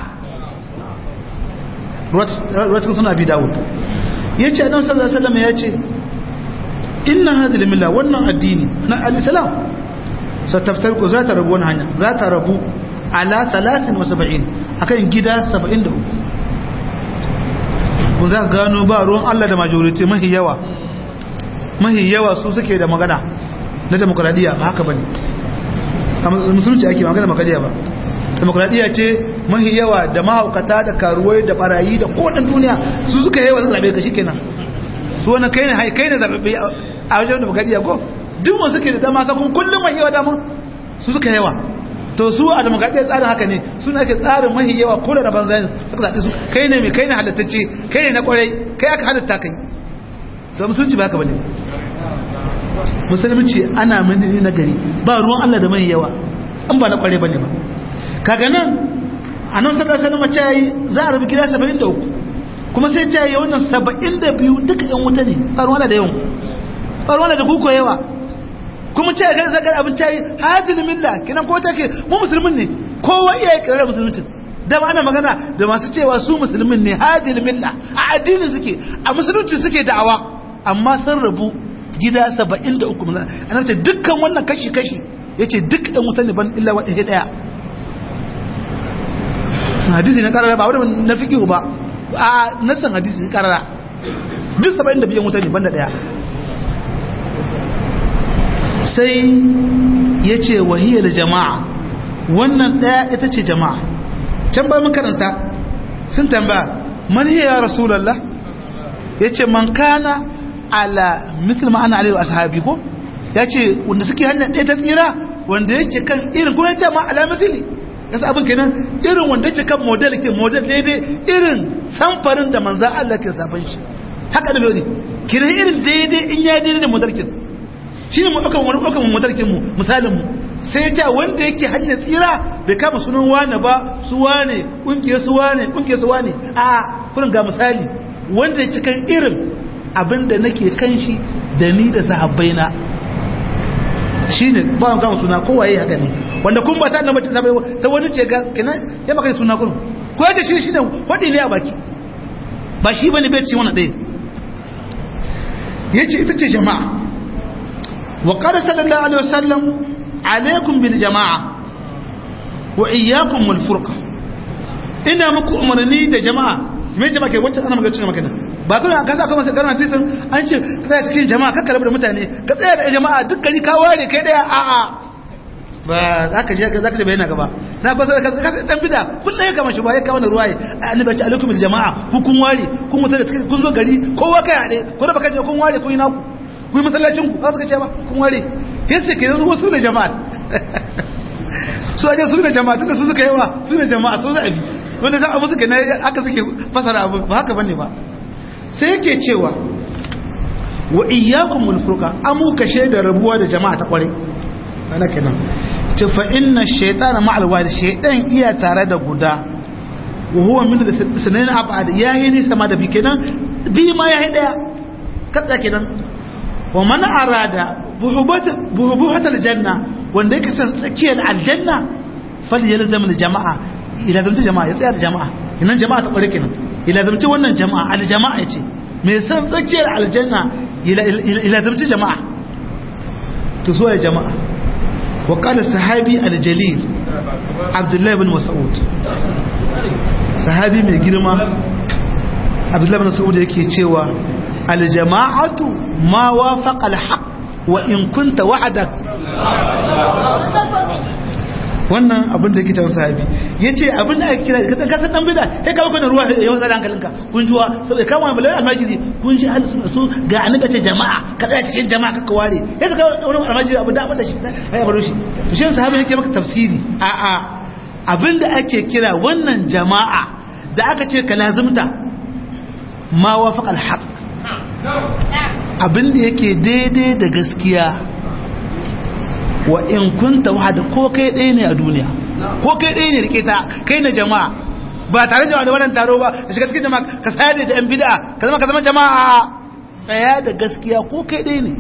ruwatun suna bi dawud yace annabi sallallahu alaihi wasallam yace inna hadhihi milla wannan addini na al-islam sataftarku za ta rabu wani hanya za ta rabu ala 73 akan gida 73 kun za ka gano ba ruwan Allah da majority mahi yawa mahi yawa su suke da magana na demokradiyya ba haka bane a musulunci ake magana demokradiyya ba demokradiyya ce mahi yawa da mahaukata da karuwai da barayi da kowannen duniya su suka yawa su zabe ka shikenan su wani kai ne kai ne zabe a wajen demokradiyya ko duk wasu ke da dama sakon kullum mai yawa damun su suka yawa to su a demokradiyyar tsarin haka ne suna ake tsarin mahi yawa ko da banza ne suka zaɓi su kai ne mai kai ne halattacce kai ne na kwarai kai aka halatta kai to musulunci ba haka bane musulunci ana mini na gari ba ruwan Allah da mahi yawa an ba na kwarai bane ba kaga nan a nan sallar sanar mace yayi za a rubu gida 73 kuma sai ta yi wannan 72 duka yan wuta ne ba ruwan Allah da yawan ba ruwan Allah da kuko yawa kuma ce ga zagar abin ta yi hadin milla kinan ko take mu musulmin ne kowa iya yi kirar musulmin da ana magana da masu cewa su musulmin ne hadil milla a addinin suke a musulunci suke da'awa amma sun rabu gida 73 ana ce dukkan wannan kashi kashi yace duk ɗan wuta ne ban illa wahid daya hadisi na karara ba wanda na fiqhu ba a nasan hadisi na karara duk 72 wuta ne banda daya sai yace wahiyar jama'a wannan daya ita ce jama'a can ba mun karanta sun tambaya man hiya ya rasulullah yace man kana ala mithl ma ana alaihi ashabi ko yace wanda suke hanya ɗaya ta tsira wanda yake kan irin kuma yace ma ala mithli yasa abin kenan irin wanda yake kan model ke model daidai irin samfarin da manzon Allah ke safan shi haka da lodi kiran irin daidai in ya daidai da model kin shine mu daukan wani daukan model kin mu misalin mu sai ya ce wanda yake hanyar tsira bai kama sunan wane ba su wane ƙungiyar su wane ƙungiyar su wane a kurin ga misali wanda ya cikin irin abin da nake kan shi da ni da sahabbaina shi ne ba mu kama suna kowaye haka ne wanda kun ba ta nan mutum sabai ta wani ce ga kenan ya maka suna kurin ko ya ce shi shi ne waɗi ne a baki ba shi bane bai ce wani ɗaya ya ce ita ce jama'a wa qala sallallahu alaihi wasallam alaikum bil jama'a wa iyyakum wal furqa ina muku umarni da jama'a me jama'a ke wacce ana magana cikin magana ba kuma ka sa kuma sai garma tisan an ce ka tsaya cikin jama'a ka karbi da mutane ka tsaya da jama'a duk gari ka ware kai daya a a ba zaka je ka zaka je bayana gaba na ba sai ka dan bida kullum ya kama shi ba ya kawo na ruwaye annabi ce alaikum bil jama'a ku kun ware kun mutu cikin kun zo gari kowa kai hade ko da baka je kun ware kun yi naku kun yi masallacin ku ka suka ce ba kun ware yace ke yanzu wasu da jama'a su aje su da jama'a tunda su suka yawa su da jama'a su za a bi wanda za a musu gane aka suke fasara abu ba haka bane ba sai yake cewa wa iyyakum wal furqa amu ka shaida rabuwa da jama'a ta kware ana kenan ce fa inna shaytana ma'al wali shaytan iya tare da guda wa huwa min sunan abad yayi ni sama da bi kenan bi ma yayi daya kada kenan wa man arada buhubuhatar janna wanda yake san tsakiyar aljanna fali ya lazama jama'a ila zamta jama'a ya tsaya da jama'a kinan jama'a ta kware kenan ila zamta wannan jama'a aljama'a yace mai san tsakiyar aljanna ila zamta jama'a to so ya jama'a wa qala sahabi aljalil abdullah ibn mas'ud sahabi mai girma abdullah ibn mas'ud yake cewa aljama'atu ma wafaqa alhaq wa in kunta wa'adak wannan abin da kitan sahabi yace abin da ake kira ka san kasan dan bida kai ka kana ruwa ya wasa hankalinka kun juwa sai ka mu malai almajiri kun ji ahli sunna su ga annabi ce jama'a ka tsaya cikin jama'a ka ware sai ka wani almajiri abin da abin da shi ai baro shi to shi sahabi yake maka tafsiri a a abin da ake kira wannan jama'a da aka ce ka lazimta ma wafaqa alhaq abin da yake daidai da gaskiya wa in kunta wahada ko kai ɗaya ne a duniya ko kai ɗaya ne rike ta kai na jama'a ba tare da wannan taro ba ka shiga cikin jama'a ka sayar da yan bid'a ka zama ka zama jama'a tsaya da gaskiya ko kai ɗaya ne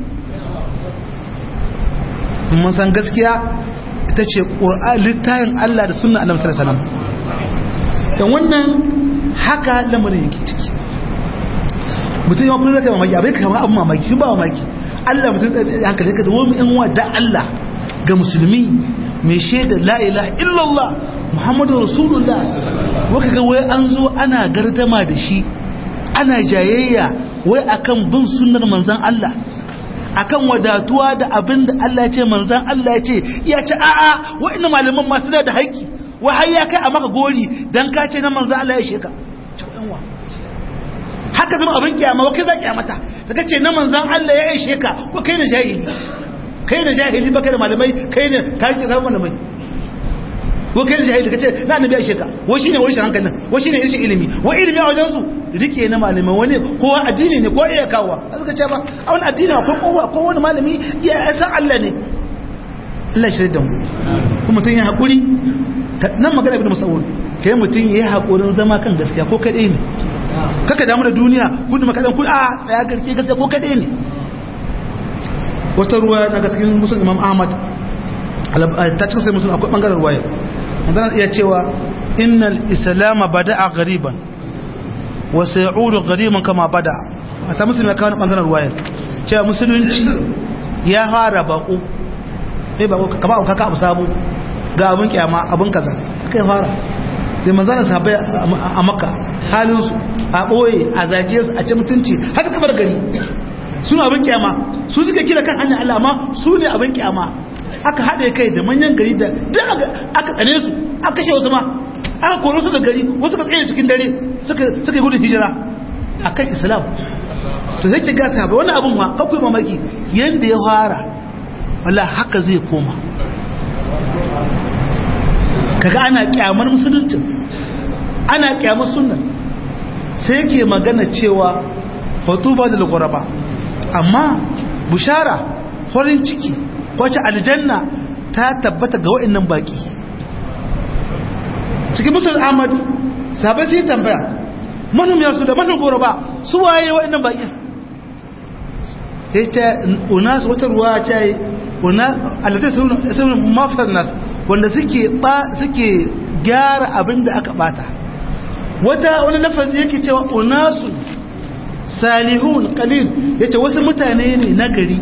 mun san gaskiya ita ce ƙur'an littafin Allah da sunna annabi sallallahu alaihi wasallam dan wannan haka lamarin yake ciki mutum ya kuma zaka mamaki abin ka kama abin mamaki ba mamaki Allah mutum tsaye hankali ka dawo in wa da Allah ga musulmi mai shaida la ilaha illallah muhammadu rasulullah waka ga wai an zo ana gardama da shi ana jayayya wai akan bin sunnar manzon Allah akan wadatuwa da abin da Allah ya ce manzon Allah ya ce ya ce a'a wa'annan malaman ma suna da haƙƙi wai har ya kai a maka gori dan ka ce na manzon Allah ya sheka haka zama abin kiyama wa kai za kiyamata daga ce na manzan Allah ya aishe ka ko kai na jahili kai na jahili ba kai da malamai kai ne ka yi kai malamai ko kai na jahili kace na annabi ya aishe ka wa shine wani hankalin wa shine rashin ilimi wa ilimi a wajen su rike na malamai wani ko addini ne ko iya kawo suka ce ba a wani addini ko kowa ko wani malami ya san Allah ne Allah shi da mu kuma mutum ya hakuri nan magana ibn Mas'ud kai mutum ya yi hakurin zama kan gaskiya ko kadai ne kaka damu da duniya kudu makadan kudu a tsaya garke gaskiya ko kadai ne wata ruwa daga cikin musul imam ahmad ta cikin sai musul akwai bangaren ruwaya wanda na iya cewa innal islam bada'a ghariban wa sayu'udu ghariban kama bada'a ata musulmi kawo bangaren ruwayar cewa musulunci ya fara bako sai bako kama auka ka abu sabu ga abin kyama abin kaza haka ya fara da manzana sahabbai a makka halin su a boye a zage su a ci mutunci haka kamar gari suna abin kyama su suka kira kan hanyar Allah amma su ne abin kyama aka haɗe kai da manyan gari da duk aka tsane su aka kashe wasu ma aka koro su da gari wasu ka tsaye cikin dare suka yi gudun hijira a kan islam to zai ki gasa ba wani abin ma kakwai mamaki yadda ya fara wala haka zai koma kaga ana kyamar musuluncin ana kyamar sunan sai ke magana cewa fatuba da lagwaraba amma bushara farin ciki wacce aljanna ta tabbata ga wa'annan baki cikin musul ahmad sabai sai tambaya manum yarsu da manum gwaraba su waye wa'annan baki ya ce unas wata ruwa ta yi alatai sun mafisar nas wanda suke suke gyara abin da aka bata wata wani lafazi yake cewa unasu salihun qalil yace wasu mutane ne na gari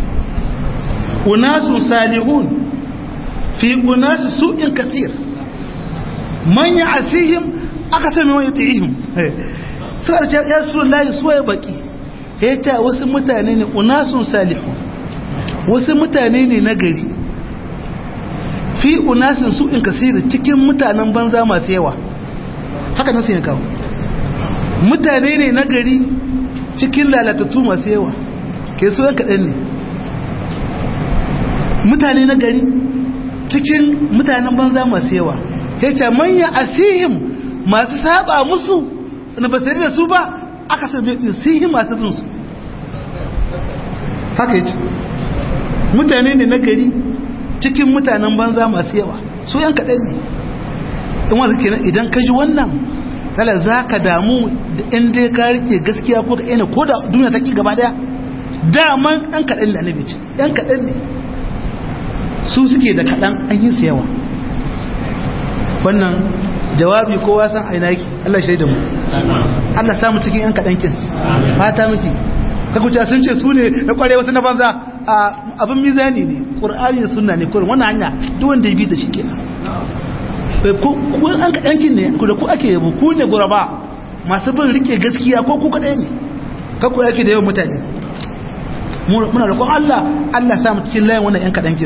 unasu salihun fi unasu su'in kathir man ya'sihim akthar mimman yuti'ihim sai ya ya rasulullahi suwaye baki yace wasu mutane ne unasun salihun wasu mutane ne na gari fi unasin su'in kathir cikin mutanen banza masu yawa haka nasu ya kawo mutane ne na gari cikin lalatattu masu yawa ke so yan kaɗan ne mutane na gari cikin mutanen banza masu yawa ya ce manya asihim masu saba musu na ba da su ba aka sami sihin masu binsu haka ya ce mutane ne na gari cikin mutanen banza masu yawa su yan kaɗan ne in wasu kenan idan ka ji wannan lala za ka damu da in dai ka rike gaskiya ko ka ina ko da duniya ta ki gaba daya daman ɗan kaɗan da annabi ce ɗan kaɗan ne su suke da kaɗan an yi su yawa wannan jawabi kowa san aina yake Allah shaida mu Allah samu cikin yan kaɗan kin fata miki ka kuce sun ce su ne na kware wasu na banza abin mizani ne qur'ani da sunna ne kurin wannan hanya duk wanda ya bi da shi kenan ku an kaɗankin ne ku da ku ake yabo ku ne guraba masu bin rike gaskiya ko ku kaɗai ne kakku yake da yawan mutane muna da Allah Allah samu cikin layin wannan yan kaɗankin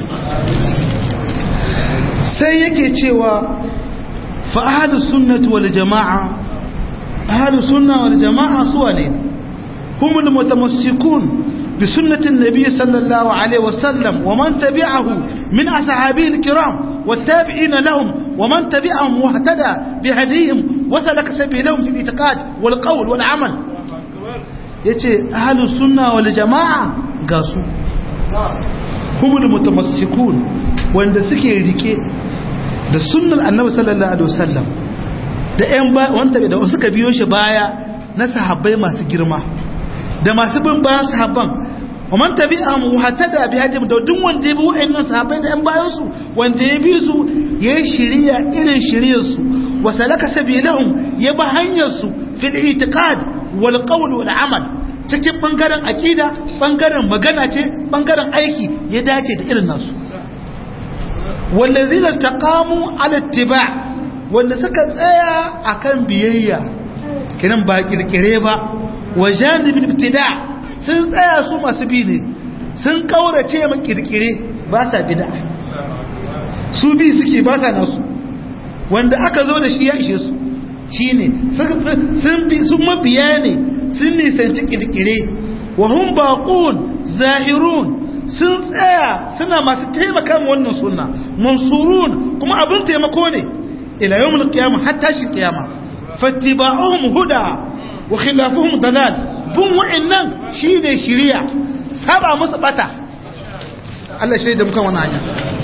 sai yake cewa fa ahlus sunnati wal jama'a ahlus sunna wal jama'a suwa ne humul mutamassikun بسنة النبي صلى الله عليه وسلم ومن تبعه من أصحابه الكرام والتابعين لهم ومن تبعهم واهتدى بهديهم وسلك سبيلهم في الاعتقاد والقول والعمل يتي أهل السنة والجماعة قاسوا هم المتمسكون وان سكي ريكي da sunnar annabi sallallahu alaihi wasallam da ƴan ba wanda da suka biyo shi baya na sahabbai masu girma da masu bin bayan sahabban wa man tabi'ahum wa hatada bi hadim da duk wanda ya bi wa'annan sahabbai da ƴan bayan su wanda ya bi su ya shiriya irin shiriyar su wa salaka sabilahum ya bi hanyar su fil i'tiqad wal qawl wal amal cikin bangaren akida bangaren magana ce bangaren aiki ya dace da irin nasu wallazina istaqamu ala ittiba' wanda suka tsaya akan biyayya kiran ba kirkire ba wa janibin ibtida sun tsaya su masu bi ne sun kaurace ma kirkire ba sa bid'a su bi suke ba sa nasu wanda aka zo da shi ya ishe su shine sun bi sun mabiya ne sun nisanci kirkire wa hum baqun zahirun sun tsaya suna masu taimaka ma wannan sunna mansurun kuma abin taimako ne ila yawmul qiyamah hatta shi qiyama fattiba'uhum huda wa khilafuhum dalal bun wa'annan shine shiriya saba musu bata Allah shaida mukan wannan hanya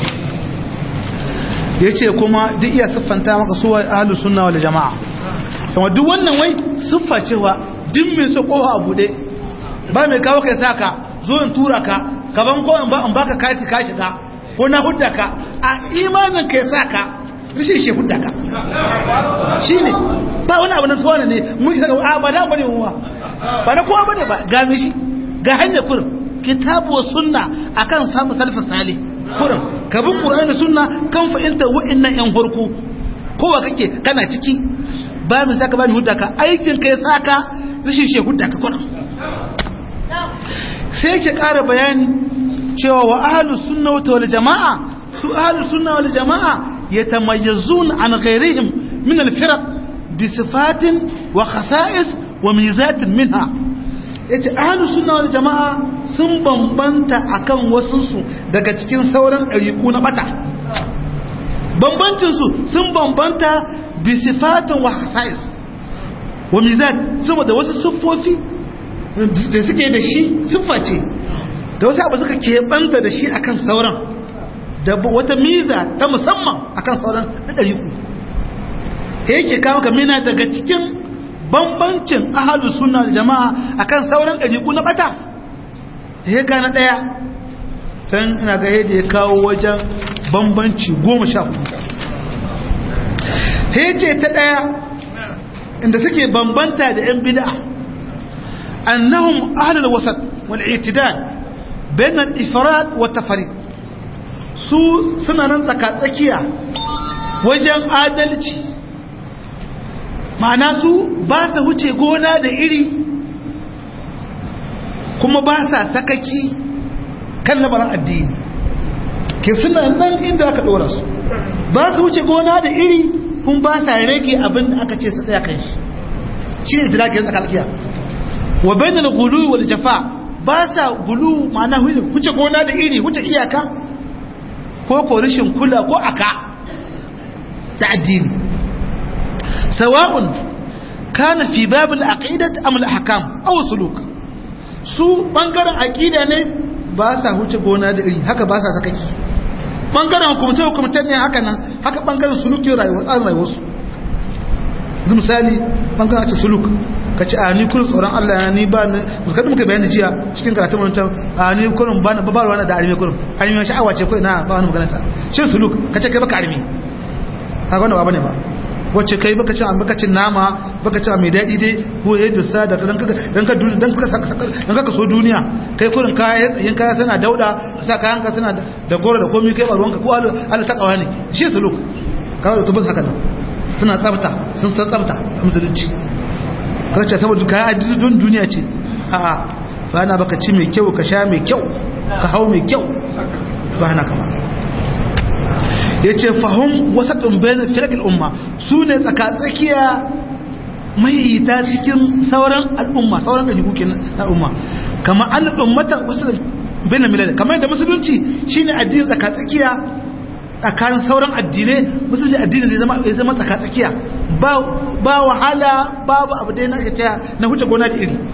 yace kuma duk iya siffanta maka su ahlus sunna wal jamaa kuma duk wannan wai siffa cewa duk mai so kowa a bude ba mai kawo kai saka zo in tura ka gaban ko in ba in baka kati ka shiga ko na hudda ka a imanin kai saka rishin shi hudda ka shi ne ba wani abu na tsawana ne mun kisa ga ba da bane wa ba na kowa bane ba ga shi ga hanyar kurin kitabu wa sunna akan samu salafin salih kurin ka bi qur'ani da sunna kan fahimta wa'annan yan hurku kowa kake kana ciki ba min saka ba ni hudda ka aikin ka ya saka rishin shi hudda ka kurin sai ke ƙara bayani cewa wa ahlus sunna wal jama'a su ahlus sunna wal jama'a yatamayyazun an ghairihim min al firaq bi sifatin wa khasa'is wa mizatin minha yace ahlus sunna wal jama'a sun bambanta akan wasu su daga cikin sauran ɗariƙu na bata bambancin su sun bambanta bi sifatin wa khasa'is wa mizat saboda wasu siffofi da suke da shi siffa ce da wasu abu suka keɓanta da shi akan sauran da wata miza ta musamman akan sauran ɗari ku ta yake kawo kamina daga cikin bambancin ahalu suna da jama'a akan sauran ɗari ku na ɓata ta yi na ɗaya can ina ga yadda ya kawo wajen bambanci goma sha hudu ta ce ta ɗaya inda suke bambanta da 'yan bida'a annahum ahlul wasat wal i'tidal bain al ifrad wa tafrid su suna nan tsaka tsakiya wajen adalci ma'ana su ba sa wuce gona da iri kuma ba sa sakaki kan lamarin addini ke suna nan inda aka dora su ba su wuce gona da iri kun ba sa rage abin da aka ce su tsaya kan shi shi ne tilakin tsakalkiya wa bai da gulu wal jafa ba sa gulu ma'ana wuce gona da iri wuce iyaka ko ko rashin kula ko aka ta addini sawa'un kana fi babul aqidat am al ahkam aw suluk su bangaren aqida ne ba sa wuce gona da iri haka ba sa sakaki bangaren hukumce hukumce ne haka nan haka bangaren sulukin rayuwa tsarin rayuwarsu yanzu misali bangaren ce suluk ka ce a ni kurin tsoron Allah ya ni ba ni muskadin muka bayani jiya cikin karatun wancan a ni kurin ba na babarwa na da arimi kurin arimi sha'awa ce kurin na ba wani magana sa shi suluk ka ce kai baka arimi haka wanda ba bane ba wacce kai baka cin baka cin nama baka cin mai daɗi dai ko ya dusa da dan ka dan ka dan ka dan ka so duniya kai kurin kaya tsayin kaya suna dauda sa kayan ka suna da goro da komai kai ba ruwanka ko Allah ta kawa ne shi suluk kawai da tubus haka nan suna tsafta sun san tsafta a musulunci kaga ce saboda kayan addini don duniya ce a'a ba na baka ci mai kyau ka sha mai kyau ka hau mai kyau ba na kama ya ce fahim wasa ɗumbayin firakil umma su ne tsakatsakiya mai ta cikin sauran al'umma sauran da jikuki na umma kama an ummata wasu bayan milal kamar yadda musulunci shine addinin tsakatsakiya tsakanin sauran addinai musulunci addini zai zama ya zama tsakatsakiya ba ba wahala babu abu dai na kace na huce gona da iri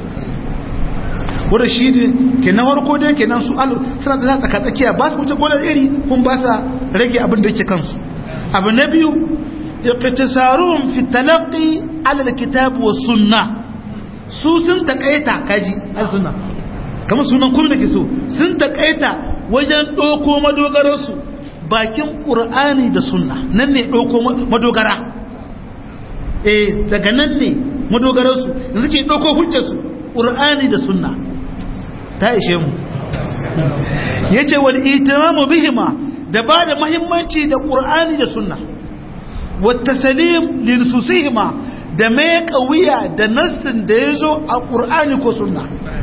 wanda shi ne kenan farko dai kenan su alu suna da tsakatsakiya ba su huce gona da iri kun ba sa rage abin da yake kansu abu na biyu iqtisaruhum fi talaqqi ala alkitab wa sunnah su sun takaita kaji al-sunna kamar sunan kullu ke so sun takaita wajen doko madogararsu bakin ƙur'ani da sunna nan ne ɗauko madogara eh daga nan ne madogararsu yanzu ke ɗauko hujjarsu ƙur'ani da sunna ta ishe mu ya ce wani itimamu bihima da ba da mahimmanci da ƙur'ani da sunna wata salim linsusihima da mai ƙawiya da nassin da ya zo a ƙur'ani ko sunna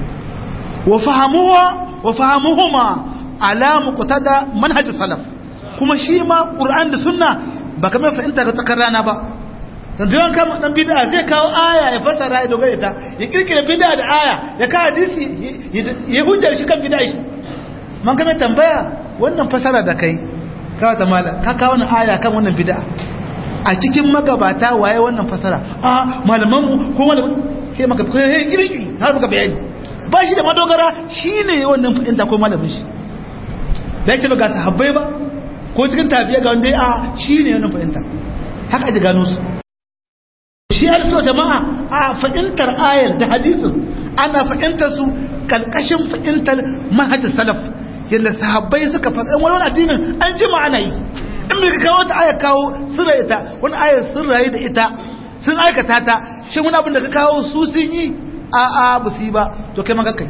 wa fahamuhuma alamu kutada manhajin salaf kuma shi ma ƙur'an da sunna ba kamar fahimta ga tsakar rana ba tanzuwan kama ɗan bida zai kawo aya ya fasara ya dogara ta ya kirkira bida da aya ya kawo hadisi ya hujjar shi kan bida shi man kame tambaya wannan fasara da kai kawo ta mala ka kawo wannan aya kan wannan bida a cikin magabata waye wannan fasara a malamanmu ko malaman kai maka kai kirkiri har maka bayani ba shi da madogara shine wannan fahimta ko malamin shi bai ce ba ga sahabbai ba ko cikin tafiya ga wanda a shi ne yana fahimta haka aji gano su shi ya so jama'a a fahimtar ayar da hadisin ana fahimtar su kalkashin fahimtar manhajar salaf yadda sahabbai suka faɗin wani addinin an ji ma'ana yi in bai kawo ta aya kawo sirra ita wani aya sun rayu da ita sun aikata ta shi wani abin da ka kawo su sun yi a a ba su yi ba to kai ma kakai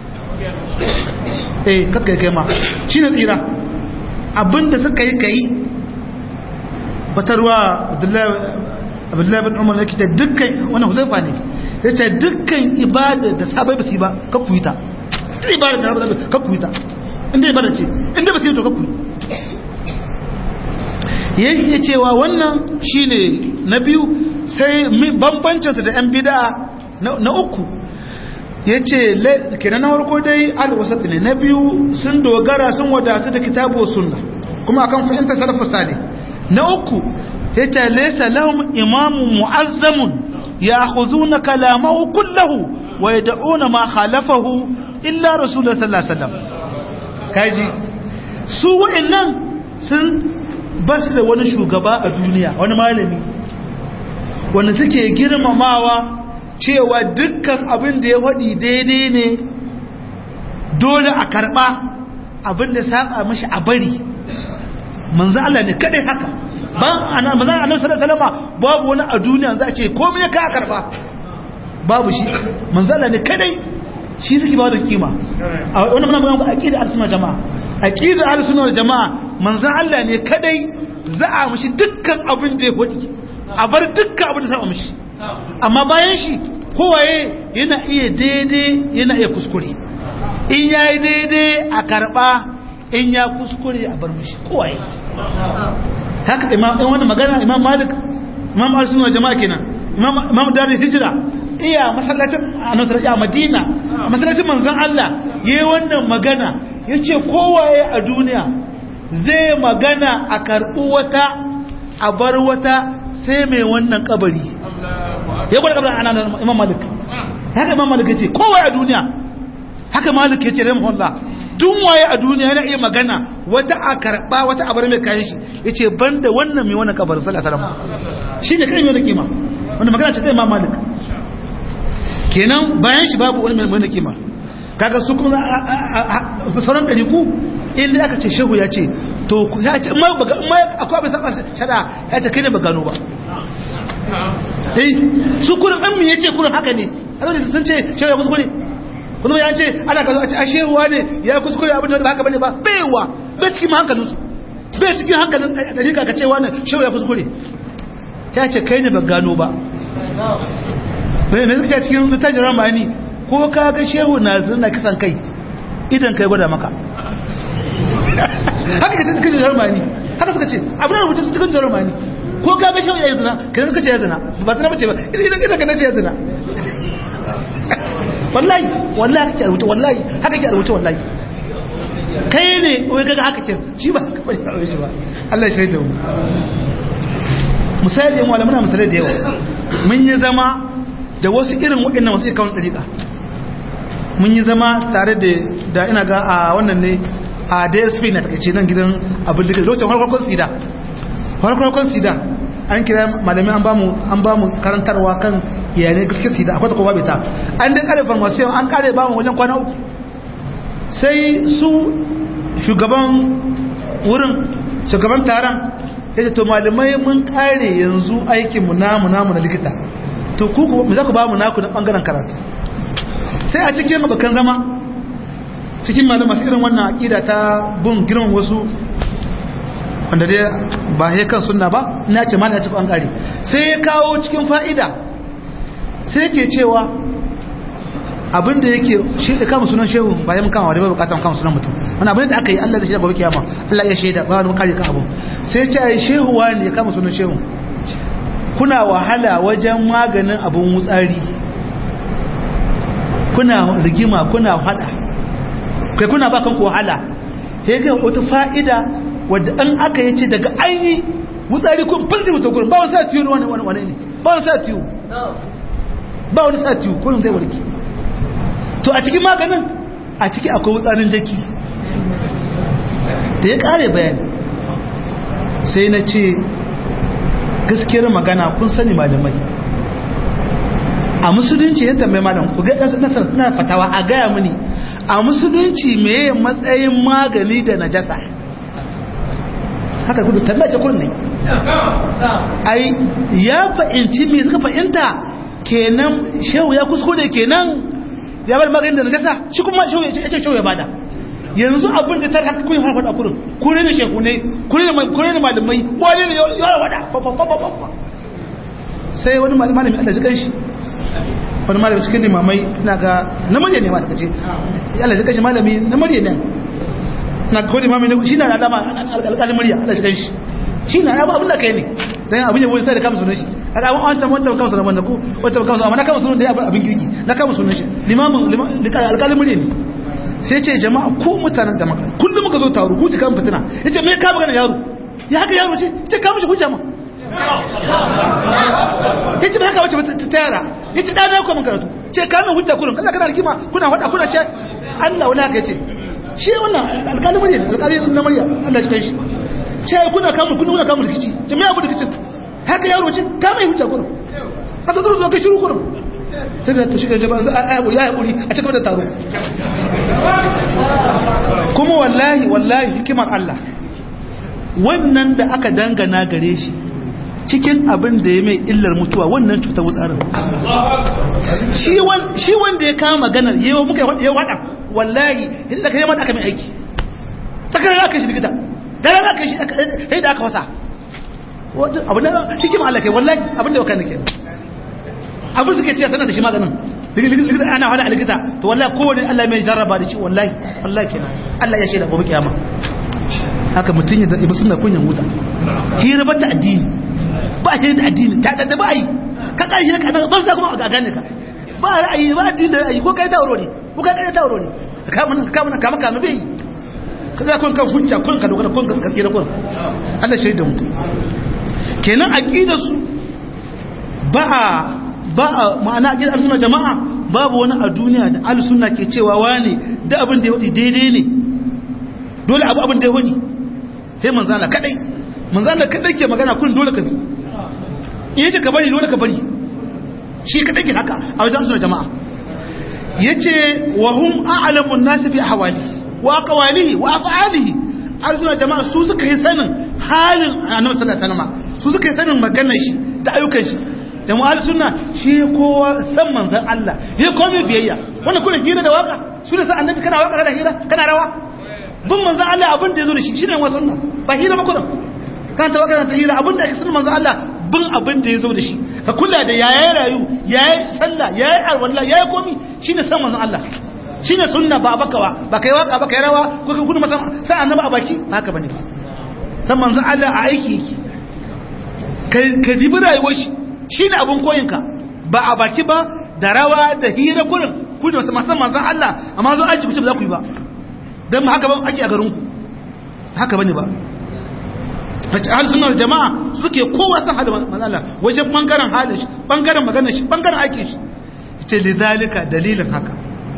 eh kakai kai ma shi ne tsira abin da suka yi kai batarwa abdullahi bin umar yake ta dukkan wannan huzaifa ne ya ce dukkan ibada da sabai ba su yi ba kakku yi ta duk ibada da sabai kakku yi ta inda ibada ce inda ba su yi to kakku yi yake cewa wannan shine na biyu sai bambancinsa da 'yan bida na uku ya ce kenan na farko dai alwasat ne na biyu sun dogara sun wadatu da kitabu sunna kuma akan fahimtar salafu salih na uku ya ce laisa lahum imamun mu'azzamun ya khuzuna kalamahu kullahu wa yad'una ma khalafahu illa rasulullah sallallahu alaihi wasallam kaji su wa'annan sun basu da wani shugaba a duniya wani malami wanda suke girmamawa cewa dukkan abin da ya faɗi daidai ne dole a karɓa abin da saba mashi a bari manzo Allah ne kadai haka ba ana manzo Allah sallallahu alaihi wasallam babu wani a duniya za a ce komai ka karɓa babu shi manzo Allah ne kadai shi suke ba da kima a wannan muna magana aqida al-sunna jama'a aqida al-sunna jama'a manzo Allah ne kadai za a mishi dukkan abin da ya faɗi a bar dukkan abin da saba mishi amma bayan shi kowaye yana iya daidai yana iya kuskure in ya yi daidai a karɓa in ya kuskure a bar mishi kowaye haka imam wani magana imam malik imam al-sunna jama'a kenan imam darul hijira iya masallacin annabi a madina masallacin manzon Allah yayi wannan magana yace kowaye a duniya zai magana a karɓi wata a bar wata sai mai wannan kabari ya gwada kabarin ana imam malik haka imam malik yace kowaye a duniya haka malik yace rahimahullah duk waye a duniya yana iya magana wata a karba wata a bar mai kayan shi yace banda wannan mai wannan kabarin sallallahu alaihi wasallam shine kai mai da kima wanda magana ce ta imam malik kenan bayan shi babu wani mai da kima kaga su kuma sauran ɗari ku inda aka ce shehu ya ce to ya ce ma akwai abin saba shara ya ce kai ne ba gano ba eh su kurin an ya ce kurin haka ne a zai sun ce shehu ya kuskure kuma ya ce ana ka zo a ce a shehuwa ne ya kuskure abin da ba haka bane ba baiwa bai cikin hankalin su bai cikin hankalin dalika ka ce wani shehu ya kuskure ya ce kai ne ba gano ba bai ne suka cikin zutajin ramani ko ka ga shehu na zina kisan kai idan kai gwada maka haka ka cikin jarumani haka suka ce abin da rubuta cikin jarumani ko ka ga shehu ya yi zina ka zina kace ya zina ba zina bace ba idan idan ka nace ya zina wallahi wallahi haka ke rubuta wallahi haka ke rubuta wallahi kai ne wai kaga haka ke shi ba haka bane karo shi ba Allah ya shaida mu misali mu muna misali da yawa mun yi zama da wasu irin waɗannan wasu kawun dariƙa mun yi zama tare da ina ga a wannan ne a dsp na takaice nan gidan abin da lokacin harkar sida harkar sida an kira malamin an bamu an bamu karantarwa kan iyalai gaskiyar sida akwai ta kuma bai ta an dai kare farmasiyon an kare bamu wajen kwana uku sai su shugaban wurin shugaban taron ya ce to malamai mun kare yanzu aikinmu namu namu na likita to ku mu za ku ba mu naku na bangaren karatu sai a cikin bakan zama cikin malamai masu irin wannan aƙida ta bin girman wasu wanda dai ba ya kan sunna ba ina ce malaya cikin bangare sai ya kawo cikin fa'ida sai ke cewa abinda yake shi da kama sunan shehu ba ya kama da ba bukatan kama sunan mutum wani abin da aka yi Allah zai shaida gobe kiyama Allah ya shaida ba wani kare ka abu sai ce ai shehu wani ya kama sunan shehu kuna wahala wajen maganin abun wutsari kuna rigima kuna hada kai kuna ba kanku wahala sai ga wata fa'ida wadda an aka yace daga aini wutsari kun fulzi mutum gurin ba wani sa tiyo wani wani wani ne ba wani sa tiyo ba wani sa tiyo kullum zai warke to a cikin maganin a ciki akwai wutsarin jaki da ya kare bayani sai na ce gaskiyar magana kun sani malamai a musulunci ya tambayi malam ku ga na fatawa a gaya mini a musulunci meye matsayin magani da najasa haka gudu tambaya ce kullum ne ai ya fahimci me suka fahimta kenan shehu ya kuskure kenan ya bar maganin da najasa shi kuma shehu ya ce shehu ya bada yanzu abin da tar haka kun fara faɗa kurin kure ne shehu ne kure ne kure ne malamai wani ne ya wada sai wani malami Allah shi kanshi wani malami cikin limamai ina ga namiji ne ma ta kace Allah shi kanshi malami namiji ne na kodi mami ne shi na da dama alƙalin murya Allah shi kanshi shi na ya ba abin da kai ne dan abin ya wani sai da kama sunan shi kaga an wancan wancan kama sunan wanda ko wancan kama sunan amma na kama sunan da ya abin kirki na kama sunan shi limamin alƙalin murya ne sai ce jama'a ko mutanen da maka kullum muka zo taro ku kan fitina yace me ka magana yaro ya haka yaro ce ce ka mishi hujja ma yace me haka wace ta yara yace dana ko mun karatu ce ka min hujja kullum kaza kana rigima kuna faɗa kuna ce Allah wala ka yace shi wannan alƙalin murya alƙalin na murya Allah ya shi ce kuna kamun kuna kuna kamun rikici to me abu rikicin haka yaro ce ka mai hujja kullum haka zo ka shiru kullum sai da to shi ga ba a ya hakuri a cikin da taro kuma wallahi wallahi hikimar Allah wannan da aka dangana gare shi cikin abin da ya mai illar mutuwa wannan cutar wutsarin shi wanda ya kama maganar yawa muka ya wada wallahi idan da ka yi mata aka mai aiki tsakarar aka shi likita daren aka shi sai da aka wasa abin da hikimar Allah kai wallahi abin da ya wakana ke abin suke ce sanar da shi maganin likita ana hada a likita to wallahi kowane Allah mai jarraba da shi wallahi wallahi kenan Allah ya shaida gobe kiyama haka mutun ya da sunna kunyan wuta hira bata addini ba shi da addini ta da ba yi ka kai shi ka ban za kuma a gane ka ba ra'ayi ba addini da ra'ayi ko kai da aurori ko kai da aurori ka mun ka mun ka maka mu bai ka za kun kan hujja kun ka dogara kun ka tsira kun Allah shaida mu kenan aqidar su ba ba a ma'ana a gidan suna jama'a babu wani a duniya da al-sunna ke cewa wane da abin da ya wadi daidai ne dole abu abin da ya wadi sai manzana kadai manzana kadai ke magana kun dole ka bi in yace ka bari dole ka bari shi kadai ke haka a wajen suna jama'a yace wa hum a'lamu an-nas bi ahwali wa aqwalihi wa af'alihi al-sunna jama'a su suka yi sanin halin annabi sallallahu alaihi wasallam su suka yi sanin maganar shi da ayyukan shi da mu'alu sunna shi kowa san manzan Allah ya komai biyayya wannan kuna hira da waka su da sa annabi kana waka kana hira kana rawa bin manzan Allah abin da yazo da shi shine wa sunna ba hira ba kuna kan ta waka ta hira abin da ake sunna manzan Allah bin abin da yazo da shi ka kula da yayi rayu yayi sallah yayi alwala yayi komai shine san manzan Allah shine sunna ba bakawa ba kai waka ba kai rawa ko ka gudu masa sai annabi a baki haka bane ba san manzan Allah a aiki yake ka dibi rayuwar shi shi ne abin koyinka ba a baki ba da rawa da hira kurin ku ne wasu masan manzan Allah amma zo aji kuce ba za ku yi ba don haka ba ake a garinku haka ba ne ba wacce ahal sunar jama'a suke kowa san hada manzan Allah wajen bangaren halin shi bangaren maganar shi bangaren aikin shi ce lidalika dalilin haka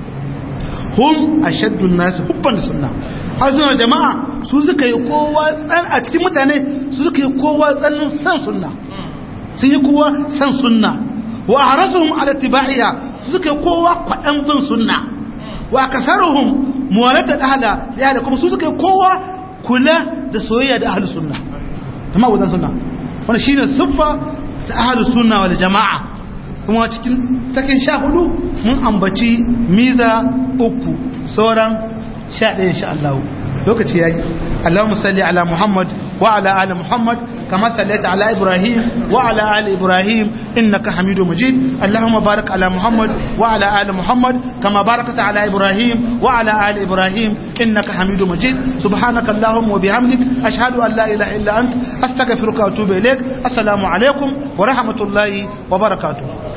hum ashaddun nasu hubban sunna ahal sunar jama'a su suka yi kowa tsan a cikin mutane su suka yi kowa tsanin san sunna sun yi kowa san sunna wa harasuhum ala tibaiha suka kowa kwadan bin sunna wa kasaruhum muwalata ahla ya da kuma su suka kowa kula da soyayya da ahlus sunna kuma wadan sunna wannan shine siffa ta ahlus sunna wal jamaa kuma cikin takin sha hudu mun ambaci miza uku sauran sha ɗaya insha Allah lokaci yayi Allahumma salli ala Muhammad وعلى آل محمد كما صليت على إبراهيم وعلى آل إبراهيم إنك حميد مجيد اللهم بارك على محمد وعلى آل محمد كما باركت على إبراهيم وعلى آل إبراهيم إنك حميد مجيد سبحانك اللهم وبحمدك أشهد أن لا إله إلا أنت أستغفرك وأتوب إليك السلام عليكم ورحمة الله وبركاته